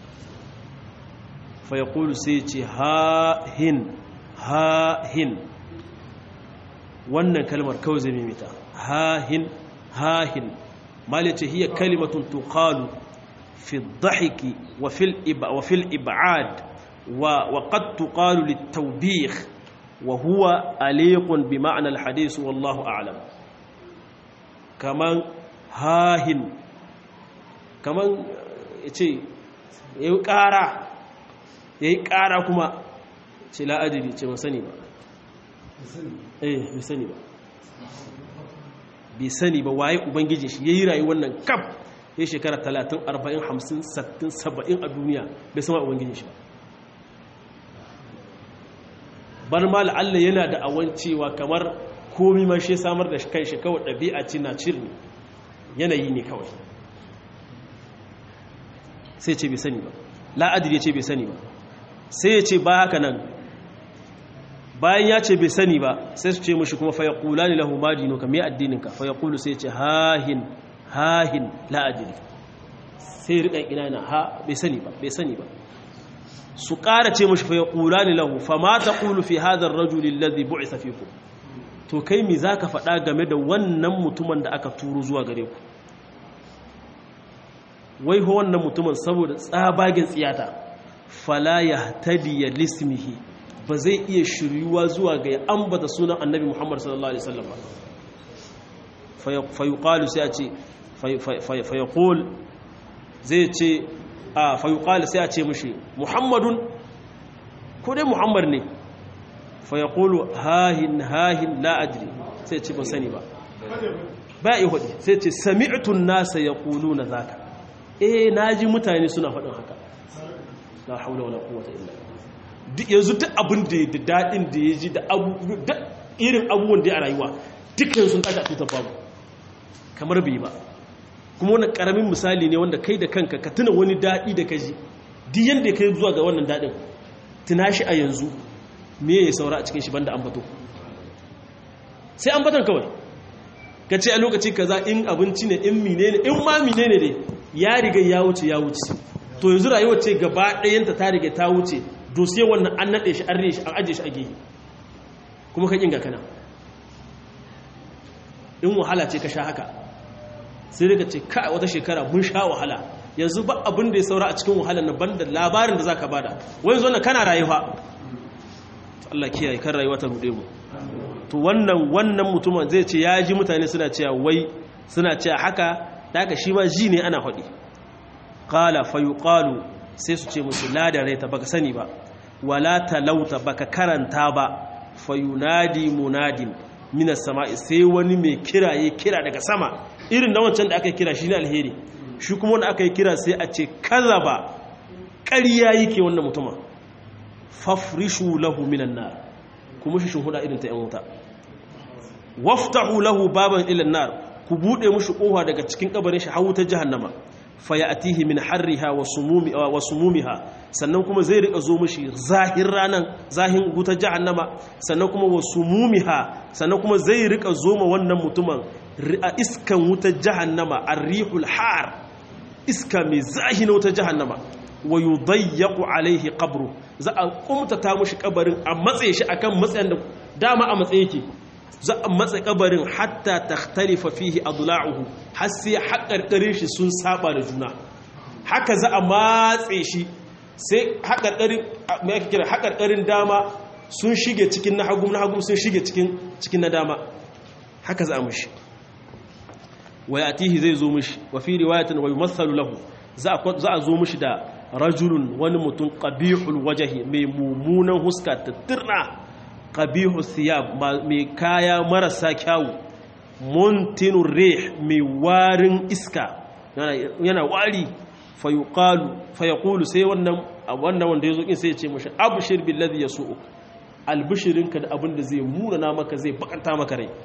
Speaker 1: fayaqulu sai ce ha hin ha hin wannan kalmar kawai zai mimita hahin hahin mali ce hiya kalimatun tuqalu fi dhahiki wa fil iba wa fil ib'ad wa wa qad tuqalu litawbih wa huwa aliqun bi ma'na al hadith wallahu a'lam kaman hahin kaman ya ce ya yi ƙara ya yi ƙara kuma ce la'adiri ce ba sani ba eh bai sani ba bai sani ba waye ubangijin shi ya yi rayu wannan kaf ya shekara 30 40 50 60 70 a duniya bai sama ubangijin shi ba bar ma la'alla yana da awan cewa kamar komi ma shi samar da kai shi kawai ɗabi'a ce na cirni yanayi ne kawai sai ce bai sani ba la'adir ya ce bai sani ba sai ya ce ba haka nan bayan ya ce bai sani ba sai su ce mushi kuma faya kula ne lahu madino ka mai addininka faya kulu sai ce hahin hahin la'adir sai riƙan ina na ha bai sani ba bai sani ba su ƙara ce mushi faya kula ne lahu fa ma ta kulu fi hadar rajulin ladhi bu'isa fikum to kai mi za ka faɗa game da wannan mutumin da aka turo zuwa gare ku wai ho wannan mutumin saboda tsabagen tsiyata fala ya tadiya lismihi ba zai iya shiryuwa zuwa ga ya ambata sunan annabi muhammad sallallahu alaihi wasallam ba fayuqalu sai a ce fayaqul zai ce a fayuqalu sai a ce mushi muhammadun ko dai muhammad ne fayaqulu hahin hahin la adri sai ce ban sani ba ba yi hudu sai ce sami'tun nasa yaquluna zaka eh naji mutane suna faɗin haka la haula wala quwwata illa billah yanzu duk abin da da dadin da yaji da abu da irin abubuwan da a rayuwa dukkan sun tashi a tutar babu kamar bai ba kuma wannan karamin misali ne wanda kai da kanka ka tuna wani dadi da kaji duk yanda kai zuwa ga wannan dadin tuna shi a yanzu me ya saura a cikin shi banda ambato sai ambaton kawai ka ce a lokaci kaza in abinci ne in mine ne in ma mine ne dai ya riga ya wuce ya wuce to yanzu rayuwar ce gaba ɗayanta ta riga ta wuce dosiye wannan an naɗe shi an rene shi an ajiye shi a gehe kuma ka ƙinga kana in wahala ce ka sha haka sai daga ce ka wata shekara mun sha wahala yanzu ba abin da ya saura a cikin wahalar na banda labarin da za ka bada wani zo na kana rayuwa Allah kiyaye kan rayuwa ta rude mu to wannan wannan mutumin zai ce ya ji mutane suna cewa wai suna cewa haka da haka shi ma ji ne ana faɗi qala fa yuqalu sai su ce musu la da raita baka sani ba wala talauta baka karanta ba fa yunadi munadin minas sama'i sai wani mai kira ya kira daga sama irin na wancan da aka kira shi ne alheri shi kuma wanda aka yi kira sai a ce kazaba ƙarya yake wannan mutumin fafrishu lahu minan nar kuma shi shuhuda irin ta yan wuta waftahu lahu baban ila nar ku bude mushi kofa daga cikin kabarin shi hawu ta jahannama fayatihi min harriha wa sumumi wa sumumiha sannan kuma zai rika zo mushi zahir ranan zahin wuta jahannama sannan kuma wa sumumiha sannan kuma zai rika zo ma wannan mutumin a iskan wuta jahannama arrihul har iska mai zahi na wuta jahannama wa yudayyaqu alaihi qabru za a kumtata mushi kabarin a matsaye shi akan matsayin da dama a matsaye yake za a matsa kabarin hatta takhtalifa fihi adla'uhu har sai haƙarƙarin shi sun saba da juna haka za a matse shi sai haƙarƙarin me ake kira haƙarƙarin dama sun shige cikin na hagu na hagu sun shige cikin cikin na dama haka za a mushi wa yatihi zai zo mushi wa fi riwayatin wa yumathalu lahu za a zo mushi da rajulun wani mutum qabihul wajhi mai mumunan huska tattirna qabihu thiyab mai kaya marasa kyawu muntinur rih mai warin iska yana wari fayuqalu fayaqulu sai wannan wannan wanda yazo kin sai ya ce mishi abshir billadhi yasu'uk albishirinka da abin da zai muna maka zai bakanta maka rai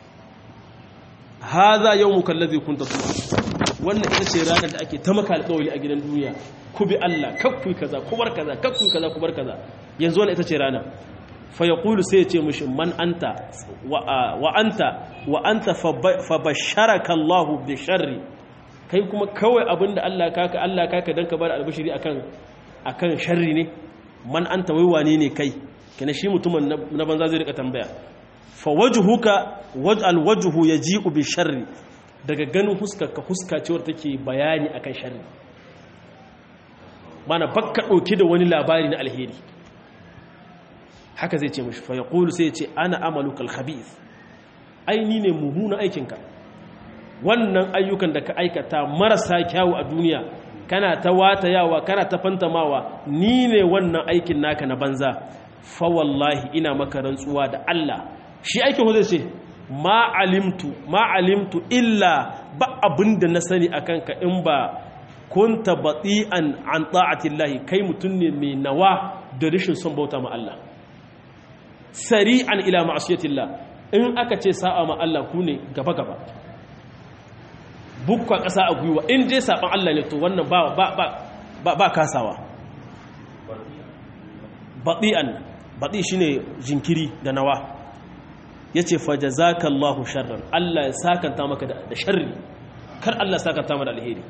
Speaker 1: hadha yawmuka alladhi kunta tu'ad wannan ita ce ranar da ake ta maka alƙawari a gidan duniya ku bi Allah kakku kaza ku bar kaza kakku kaza ku bar kaza yanzu wannan ita ce rana fa yaqulu sai ya ce mishi man anta wa anta wa anta fa basharaka Allahu bi sharri kai kuma kawai abinda Allah kaka Allah kaka dan ka bar albashiri akan akan sharri ne man anta wai wane ne kai kina shi mutumin na banza zai rika tambaya fa wajhuka waj'al wajhu yaji'u bi sharri daga ganin huskarka huska ce wadda take bayani akan sharri mana bakka dauke da wani labari na alheri haka zai ce mashi fa yaqulu sai ya ce ana amaluka alkhabith ai ni ne mummuna aikinka wannan ayyukan da ka aikata marasa kyawu a duniya kana ta watayawa kana ta fantamawa ni ne wannan aikin naka na banza fa wallahi ina maka rantsuwa da Allah shi aikin hu zai ce ma alimtu ma alimtu illa ba abinda na sani akan ka in ba kunta bati'an an ta'atillahi kai mutum ne mai nawa da rishin son bauta ma Allah sari'an ila ma'asiyatillah in aka ce sa'a ma Allah ku ne gaba gaba bukwa ƙasa a gwiwa in je saɓan Allah ne to wannan ba ba ba ba kasawa bati'an bati shine jinkiri da nawa yace fa jazakallahu sharran Allah ya sakanta maka da sharri kar Allah ya sakanta maka da alheri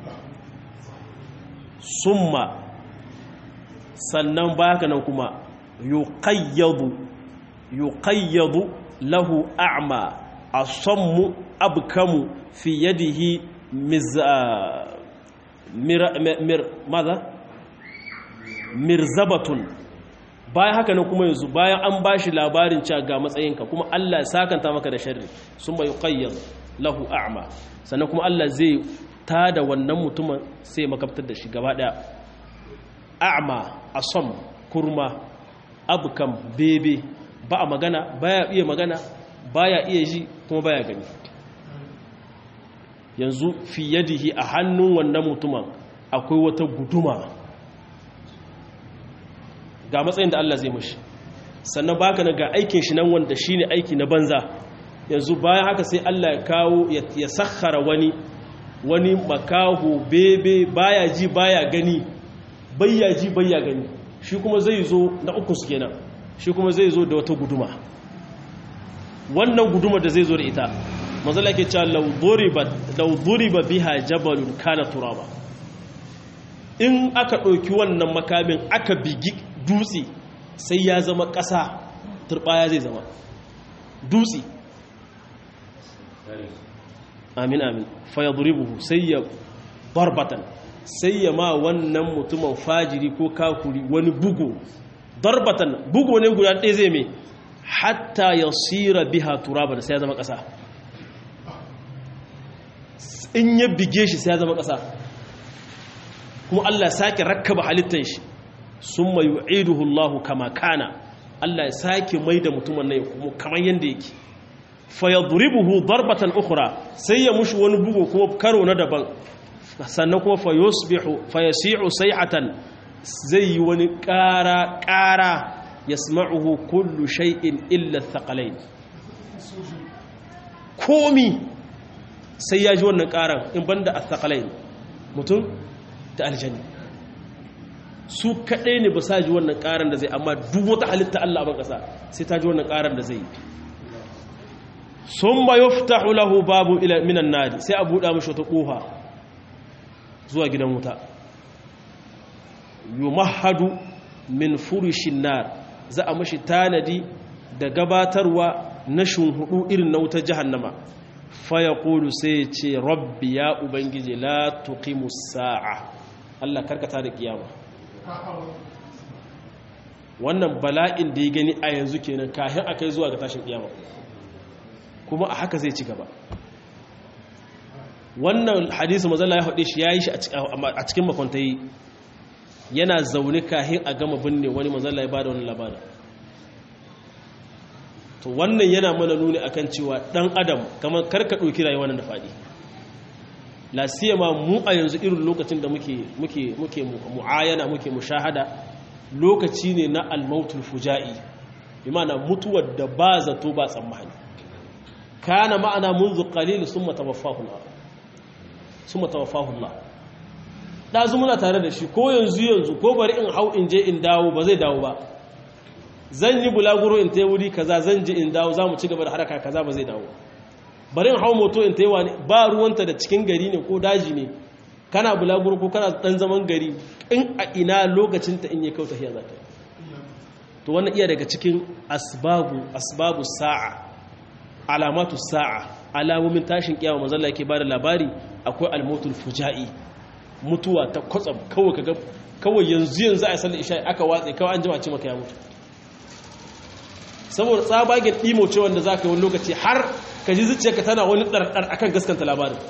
Speaker 1: summa sannan baka nan kuma yuqayyadu yuqayyadu lahu a'ma asammu abkamu fi yadihi miz mir mir maza mirzabatun bayan haka nan kuma yanzu bayan an bashi labarin cewa ga matsayinka kuma Allah ya sakanta maka da sharri summa yuqayyad lahu a'ma sannan kuma Allah zai ta da wannan mutumin sai makabtar da shi gaba daya a'ma asam kurma abkam bebe ba a magana baya iya magana baya iya ji kuma baya gani yanzu fi yadihi a hannun wannan mutumin akwai wata guduma ga matsayin da Allah zai mashi sannan baka na ga aikin shi nan wanda shine aiki na banza yanzu bayan haka sai Allah ya kawo ya sakhara wani wani makaho bebe baya ji baya gani bayya ji bayya gani shi kuma zai zo na uku su kenan shi kuma zai zo da wata guduma wannan guduma da zai zo da ita mazala ke cewa law duriba biha jabalun kana turaba in aka ɗauki wannan makamin aka bigi dutse sai ya zama ƙasa turbaya zai zama dutse amin amin faya duribuhu sai ya barbatan sai ya ma wannan mutumin fajiri ko kakuri wani bugu darbatan bugu ne guda ɗaya zai mai hatta ya sira biha turaba da sai ya zama ƙasa in ya bige shi sai ya zama ƙasa kuma Allah sake rakkaba halittar shi sun mai yu'iduhu Allah kama kana Allah ya sake mai da mutumin nan kuma kamar yadda yake fayadribuhu darbatan ukhra sai ya mushi wani bugu kuma karo na daban sannan kuma fayusbihu fayasi'u sayhatan zai yi wani ƙara ƙara yasma'uhu kullu shay'in illa thaqalain komi sai ya ji wannan ƙaran in banda athqalain mutum da aljanni su kaɗai ne ba sa ji wannan ƙaran da zai amma duk wata halitta Allah ban ƙasa sai ta ji wannan ƙaran da zai yi sun ba yuftahu lahu babu ila minan nadi sai a buɗa mashi wata ƙofa zuwa gidan wuta yumahadu min furishin nar za a mashi tanadi da gabatarwa na shunhudu irin na wutar jahannama faya ƙulu sai ce rabbi ya ubangiji la tuqimu sa'a Allah karkata da kiyama wannan bala'in da ya gani a yanzu kenan kahin akai zuwa ga tashin kiyama kuma a haka zai ci gaba wannan hadisi mazalla ya haɗe shi ya yi shi a cikin makwantayi yana zaune kahin a gama binne wani mazalla ya bada wani labarin to wannan yana mana nuni akan cewa ɗan adam kamar karka ɗauki rayuwa nan da faɗi lasiyama mu a yanzu irin lokacin da muke mu'ayana muke mushahada lokaci ne na almautul fuja'i imana mutuwar da ba zato ba tsammani kana ma'ana munzu qalil summa tawaffahu Allah summa tawaffahu Allah dazu muna tare da shi ko yanzu yanzu ko bari in hau in je in dawo ba zai dawo ba zan yi bulaguro in tayi wuri kaza zan je in dawo zamu ci gaba da haraka kaza ba zai dawo bari in hau moto in tayi wani ba ruwanta da cikin gari ne ko daji ne kana bulaguro ko kana dan zaman gari in a ina lokacin ta in ya kauta hiya zata to wannan iya daga cikin asbabu asbabu sa'a alamatu sa'a alamomin tashin kiyama manzo Allah yake bada labari akwai almotul fuja'i mutuwa ta kwatsam kawai kaga kawai yanzu yanzu a sallar isha aka watse kawai an jima ce maka ya mutu saboda tsabagen ɗimo ce wanda za ka yi wani lokaci har ka ji zuciyarka tana wani ɗarɗar akan gaskanta labarin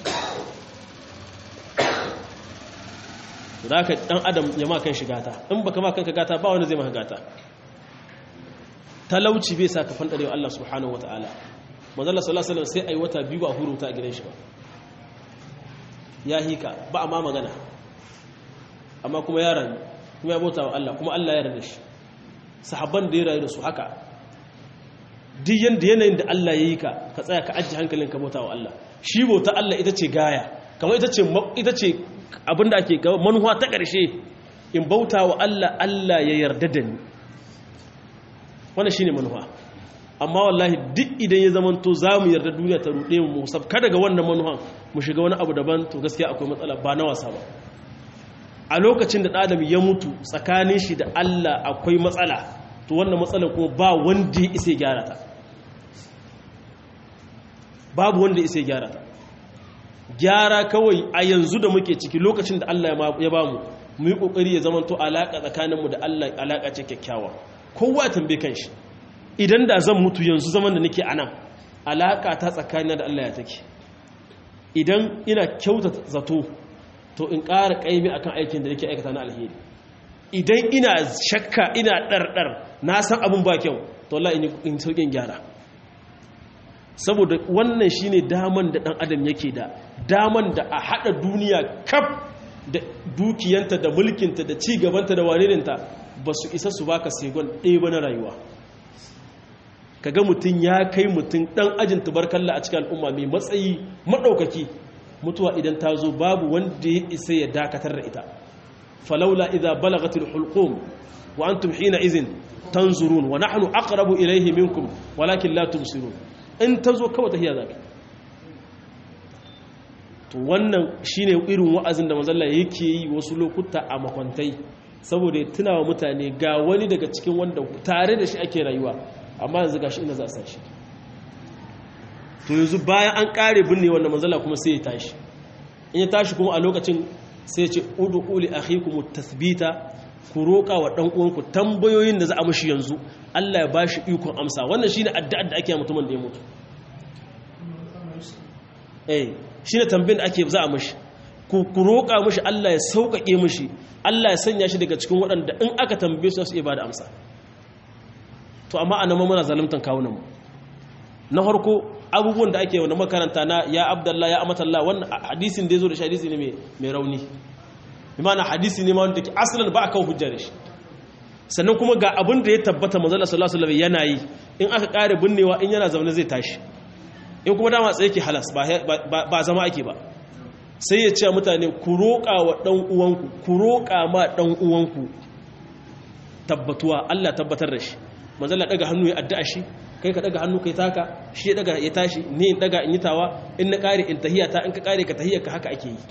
Speaker 1: da ka ɗan adam ya ma kan shiga ta in baka ma kanka gata ba wani zai maka gata talauci bai sa ka fanɗarewa Allah subhanahu wa ta'ala manzala sallallahu alaihi sai ai wata biyu ba huruta a gidan shi ba ya hika ba a ma magana amma kuma ya rayu kuma ya bauta wa Allah kuma Allah ya rada shi sahabban da ya rayu da su haka duk yanda yanayin da Allah ya yi ka ka tsaya ka ajiye hankalin ka bauta wa Allah shi bauta Allah ita ce gaya kamar ita ce ita ce abinda ake gaba manuwa ta ƙarshe in bauta wa Allah Allah ya yarda da ni wannan shine manuwa amma wallahi duk idan ya zamanto za mu yarda duniya ta ruɗe mu sabka daga wannan manuhan mu shiga wani abu daban to gaskiya akwai matsala ba na wasa ba a lokacin da ɗadam ya mutu tsakanin shi da Allah akwai matsala to wannan matsalar kuma ba wanda ya isa gyara ta babu wanda ya isa gyara ta gyara kawai a yanzu da muke ciki lokacin da Allah ya ba mu mu yi ƙoƙari ya zamanto alaƙa tsakaninmu da Allah alaƙa ce kyakkyawa kowa ya tambaye kanshi idan da zan mutu yanzu zaman da nake anan alaƙa ta tsakanina da Allah ya take idan ina kyauta zato to in ƙara ƙaimi akan aikin da nake aikata na alheri idan ina shakka ina ɗarɗar na san abin ba kyau to Allah in sauƙin gyara saboda wannan shine daman da ɗan adam yake da daman da a haɗa duniya kaf da dukiyanta da mulkinta da cigabanta da wanirinta ba su isa su baka segon ɗaya ba na rayuwa kaga mutum ya kai mutum ɗan ajin tubarkalla a cikin al'umma mai matsayi maɗaukaki mutuwa idan ta zo babu wanda ya isa ya dakatar da ita falaula idza balagatil hulqum wa antum hina izin tanzurun wa nahnu aqrabu ilayhi minkum walakin la tubsirun in ta zo kawai tahiya zaka to wannan shine irin wa'azin da manzalla yake yi wasu lokuta a makwantai saboda ya tunawa mutane ga wani daga cikin wanda tare da shi ake rayuwa amma yanzu gashi ina za a sashi to yanzu bayan an kare binne wannan manzala kuma sai ya tashi in ya tashi kuma a lokacin sai ya ce udu uli akhikum tathbita ku roka wa dan uwanku tambayoyin da za a mushi yanzu Allah ya bashi ikon amsa wannan shine addu'ar da ake yi mutumin da ya mutu eh shine tambayin da ake za a mushi ku ku roka mushi Allah ya sauƙaƙe mushi Allah ya sanya shi daga cikin waɗanda in aka tambaye su su iya bada amsa to amma anan muna zaluntan kawunan mu na farko abubuwan da ake wanda makaranta na ya abdallah ya amatallah wannan hadisin da ya zo da shi hadisi ne mai rauni imana hadisi ne ma wanda ke asalin ba a kawo hujjar shi sannan kuma ga abin da ya tabbata manzala sallallahu alaihi yana yi in aka kare binnewa in yana zaune zai tashi in kuma dama tsaye ke halas ba zama ake ba sai ya ce mutane ku roƙa wa ɗan uwanku ku roƙa ma ɗan uwanku tabbatuwa Allah tabbatar da shi manzala daga hannu ya addu'a shi kai ka daga hannu kai taka shi ya daga ya tashi ni in daga in yi tawa in na kare in tahiyata in ka kare ka tahiyarka haka ake yi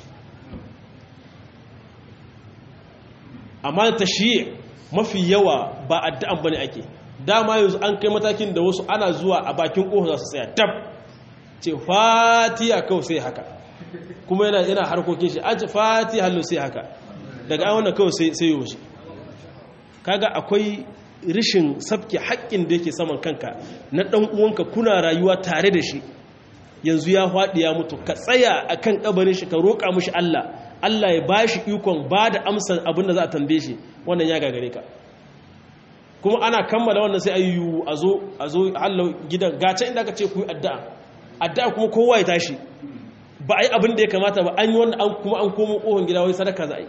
Speaker 1: amma tashi mafi yawa ba addu'an bane ake dama yanzu an kai matakin da wasu ana zuwa a bakin kofa za su tsaya tab ce fatiha kawai sai haka kuma yana yana harkokin shi an ce fatiha hallo sai haka daga an wannan kawai sai sai yoshi kaga akwai rishin sabke haƙƙin da yake saman kanka na ɗan uwanka kuna rayuwa tare da shi yanzu ya faɗi ya mutu ka tsaya a kan ƙabarin shi ka roƙa mushi Allah Allah ya ba shi ikon ba da amsar abin da za a tambaye shi wannan ya gagare ka kuma ana kammala wannan sai ayyu a zo a zo hallau gidan gace inda aka ce ku yi addu'a addu'a kuma kowa ya tashi ba a yi abin da ya kamata ba an yi wanda an kuma an komo ƙofar gida wai sadaka za a yi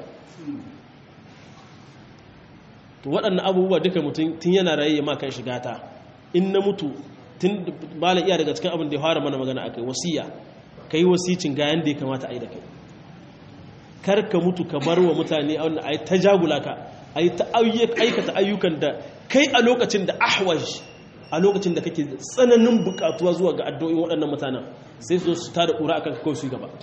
Speaker 1: to waɗannan abubuwa duka mutum tun yana raye ma kan shiga ta in na mutu tun malam iya daga cikin abin da ya fara mana magana akai wasiya kai wasicin ga yanda ya kamata a yi da kai kar ka mutu ka bar wa mutane a yi ta jagula ka a yi ta aikata ayyukan da kai a lokacin da ahwaj a lokacin da kake tsananin bukatuwa zuwa ga addu'o'in waɗannan mutanen sai su su tada ƙura akan kawai su gaba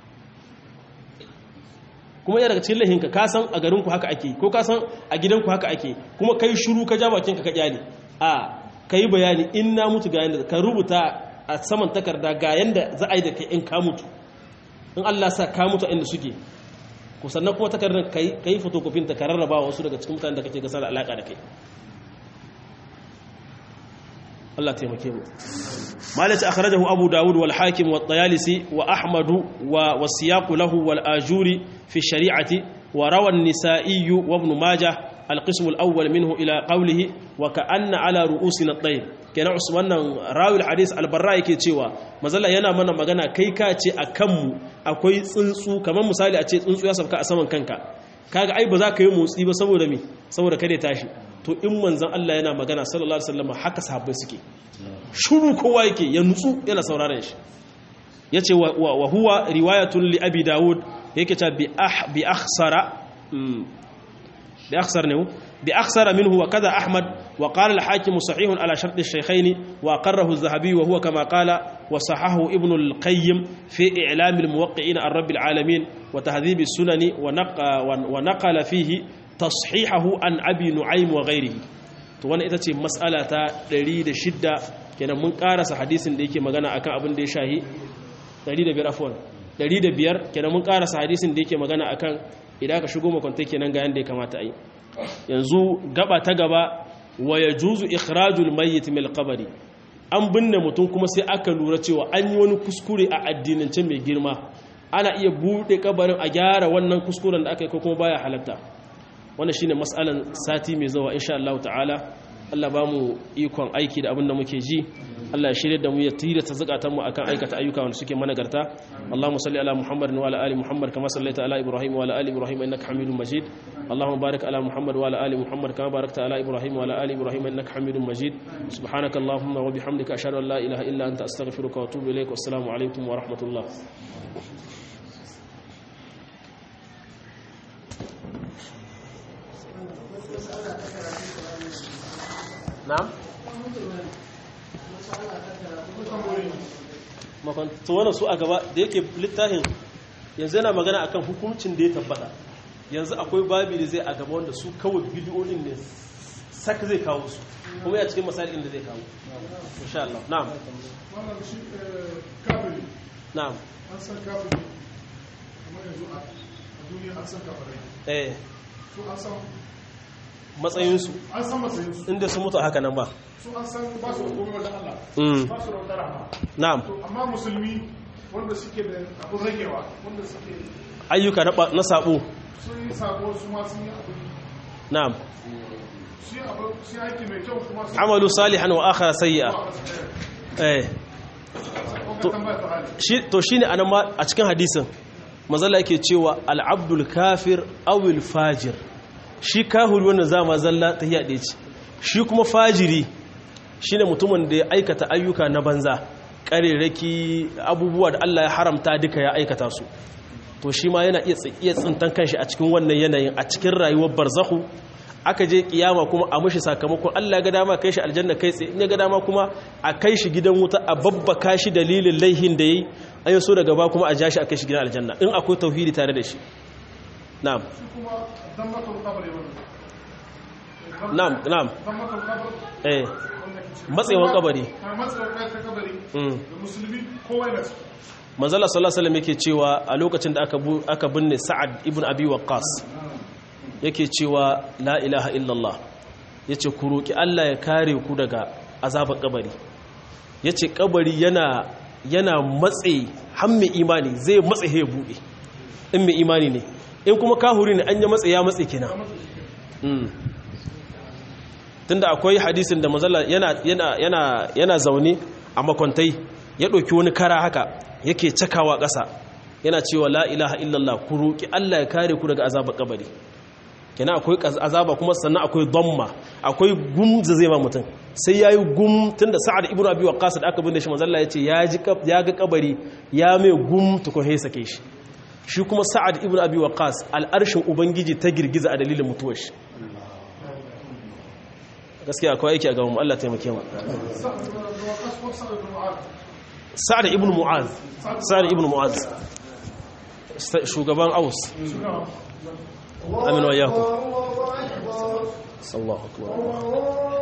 Speaker 1: kuma yana daga cikin lahinka ka san a garinku haka ake ko ka san a gidanku haka ake kuma kai shuru ka ja bakinka ka kyale a ka yi bayani in na mutu ga yanda ka rubuta a saman takarda ga yanda za a yi da kai in ka mutu in Allah sa ka mutu inda suke ku sannan kuma takardar ka yi fotokofin ta ka rarraba wasu daga cikin mutanen da kake gasa da alaƙa da kai Allah taimake mu malaka akhrajahu abu daud wal hakim wat tayalisi wa ahmad wa wasiyaq lahu wal ajuri fi shari'ati wa rawa an-nisa'i wa ibn majah al-qism al-awwal minhu ila qawlihi wa ka'anna ala ru'usina at-tayr kenan wannan rawil hadis al-barra yake cewa mazalla yana mana magana kai ka ce akan mu akwai tsuntsu kamar misali a ce tsuntsu ya sauka a saman kanka kaga ai ba za ka yi motsi ba saboda me saboda kada tashi to in manzon Allah yana magana sallallahu alaihi wasallam haka sahabbai suke shuru kowa yake ya nutsu yana sauraron shi yace wa huwa riwayatun li abi daud yake ta bi ah bi akhsara bi akhsar ne bi akhsara minhu wa kaza ahmad wa qala al hakim sahih ala shart al shaykhayn wa aqarrahu az-zahabi wa huwa kama qala wa sahahu ibn al qayyim fi i'lam al muwaqqi'in ar rabb al alamin wa tahdhib as sunani wa naqala fihi tashihahu an abi nu'aym wa ghayrihi to wannan ita ce mas'ala ta 106 kenan mun karasa hadisin da yake magana akan abin da ya shahi 105 afwan 105 kenan mun karasa hadisin da yake magana akan idan ka shigo makwanta kenan ga yanda ya kamata yi yanzu gaba ta gaba wa yajuzu ikhrajul mayyit min al an binne mutum kuma sai aka lura cewa an yi wani kuskure a addinance mai girma ana iya bude kabarin a gyara wannan kuskuren da aka yi ko kuma baya halatta wannan shine mas'alan sati mai zuwa insha Allah ta'ala Allah ba mu ikon aiki da abin da muke ji Allah ya shirye da mu ya tira ta zakatan mu akan aikata ayyuka wanda suke managarta Allahumma salli ala Muhammad wa ala ali Muhammad kama sallaita ala Ibrahim wa ala ali Ibrahim innaka Hamidum Majid Allahumma barik ala Muhammad wa ala ali Muhammad kama barakta ala Ibrahim wa ala ali Ibrahim innaka Hamidum Majid subhanaka Allahumma wa bihamdika ashhadu an la ilaha illa anta astaghfiruka wa atubu ilaik wassalamu alaikum wa rahmatullah na'am makon wannan su a gaba da yake littafin yanzu yana magana akan hukuncin da ya tabbata yanzu akwai babi da zai a gaba wanda su kawai bidiyoyin ne sak zai kawo su kuma ya cikin masalin da zai kawo insha Allah na'am na'am
Speaker 2: an san kafin kamar yanzu a duniya an san kafirai
Speaker 1: eh
Speaker 2: su an san
Speaker 1: matsayinsu
Speaker 2: an san matsayinsu
Speaker 1: inda su mutu haka nan ba
Speaker 2: su an san ba su da komai wajen Allah
Speaker 1: Mm.
Speaker 2: ba su da wata rahama
Speaker 1: na'am
Speaker 2: to amma musulmi wanda suke da abin ragewa wanda suke
Speaker 1: ayyuka na ba- na sabo
Speaker 2: sun yi sabo su ma sun yi abu
Speaker 1: na'am
Speaker 2: su yi abu su yi aiki mai kyau kuma sun
Speaker 1: amalu salihan wa akhara sayyi'a eh
Speaker 2: to tambaya ta hali
Speaker 1: shi to shine anan ma a cikin hadisin mazalla yake cewa al-abdul kafir aw al-fajir shi kahuri wannan zama zalla ta hiya ce shi kuma fajiri shine mutumin da ya aikata ayyuka na banza kareraki abubuwa da Allah ya haramta duka ya aikata su to shi ma yana iya tsi- iya tsintan kanshi a cikin wannan yanayin a cikin rayuwar barzakhu aka je kiyama kuma a mushi sakamakon Allah ya ga dama kai shi aljanna kai tsaye in ya ga dama kuma a kai shi gidan wuta a babbaka shi dalilin laihin da yayi an yi so daga ba kuma a ja shi a kai shi gidan aljanna in akwai tauhidi tare da shi na'am
Speaker 2: su kuma dan matul kabari wannan
Speaker 1: na'am na'am
Speaker 2: dan matul kabari
Speaker 1: eh matsewan kabari
Speaker 2: a matsayar kai ta kabari
Speaker 1: mm
Speaker 2: da musulmi kowa yana ciki
Speaker 1: manzala sallallahu alaihi wasallam yake cewa a lokacin da aka bu- aka binne sa'ad ibn abi waqqas yake cewa la ilaha illallah yace ku roki Allah ya kare ku daga azabar kabari yace kabari yana yana matse har mai imani zai matse ya bude in mai imani ne in kuma kahuri ne an ya matse ya matse kenan Mm. tunda akwai hadisin da manzala yana yana yana yana zaune a makwantai ya ɗauki wani kara haka yake cakawa ƙasa yana cewa la ilaha illallah ku roki Allah ya kare ku daga azabar kabari kenan akwai kaz- azaba kuma sannan akwai dhamma akwai gum da zai ma mutum sai yayi gum tunda sa'ad ibnu abi waqqas da aka binne shi manzo Allah yace ya ji kab- ya ga kabari ya mai gum tukun sai sake shi shi kuma sa'ad ibnu abi waqqas al'arshin ubangiji ta girgiza a dalilin mutuwar shi gaskiya akwai aiki a gaban mu Allah taimake mu sa'ad ibn mu'az sa'ad ibn mu'az Sa- shugaban aus amin wa yakum Allahu akbar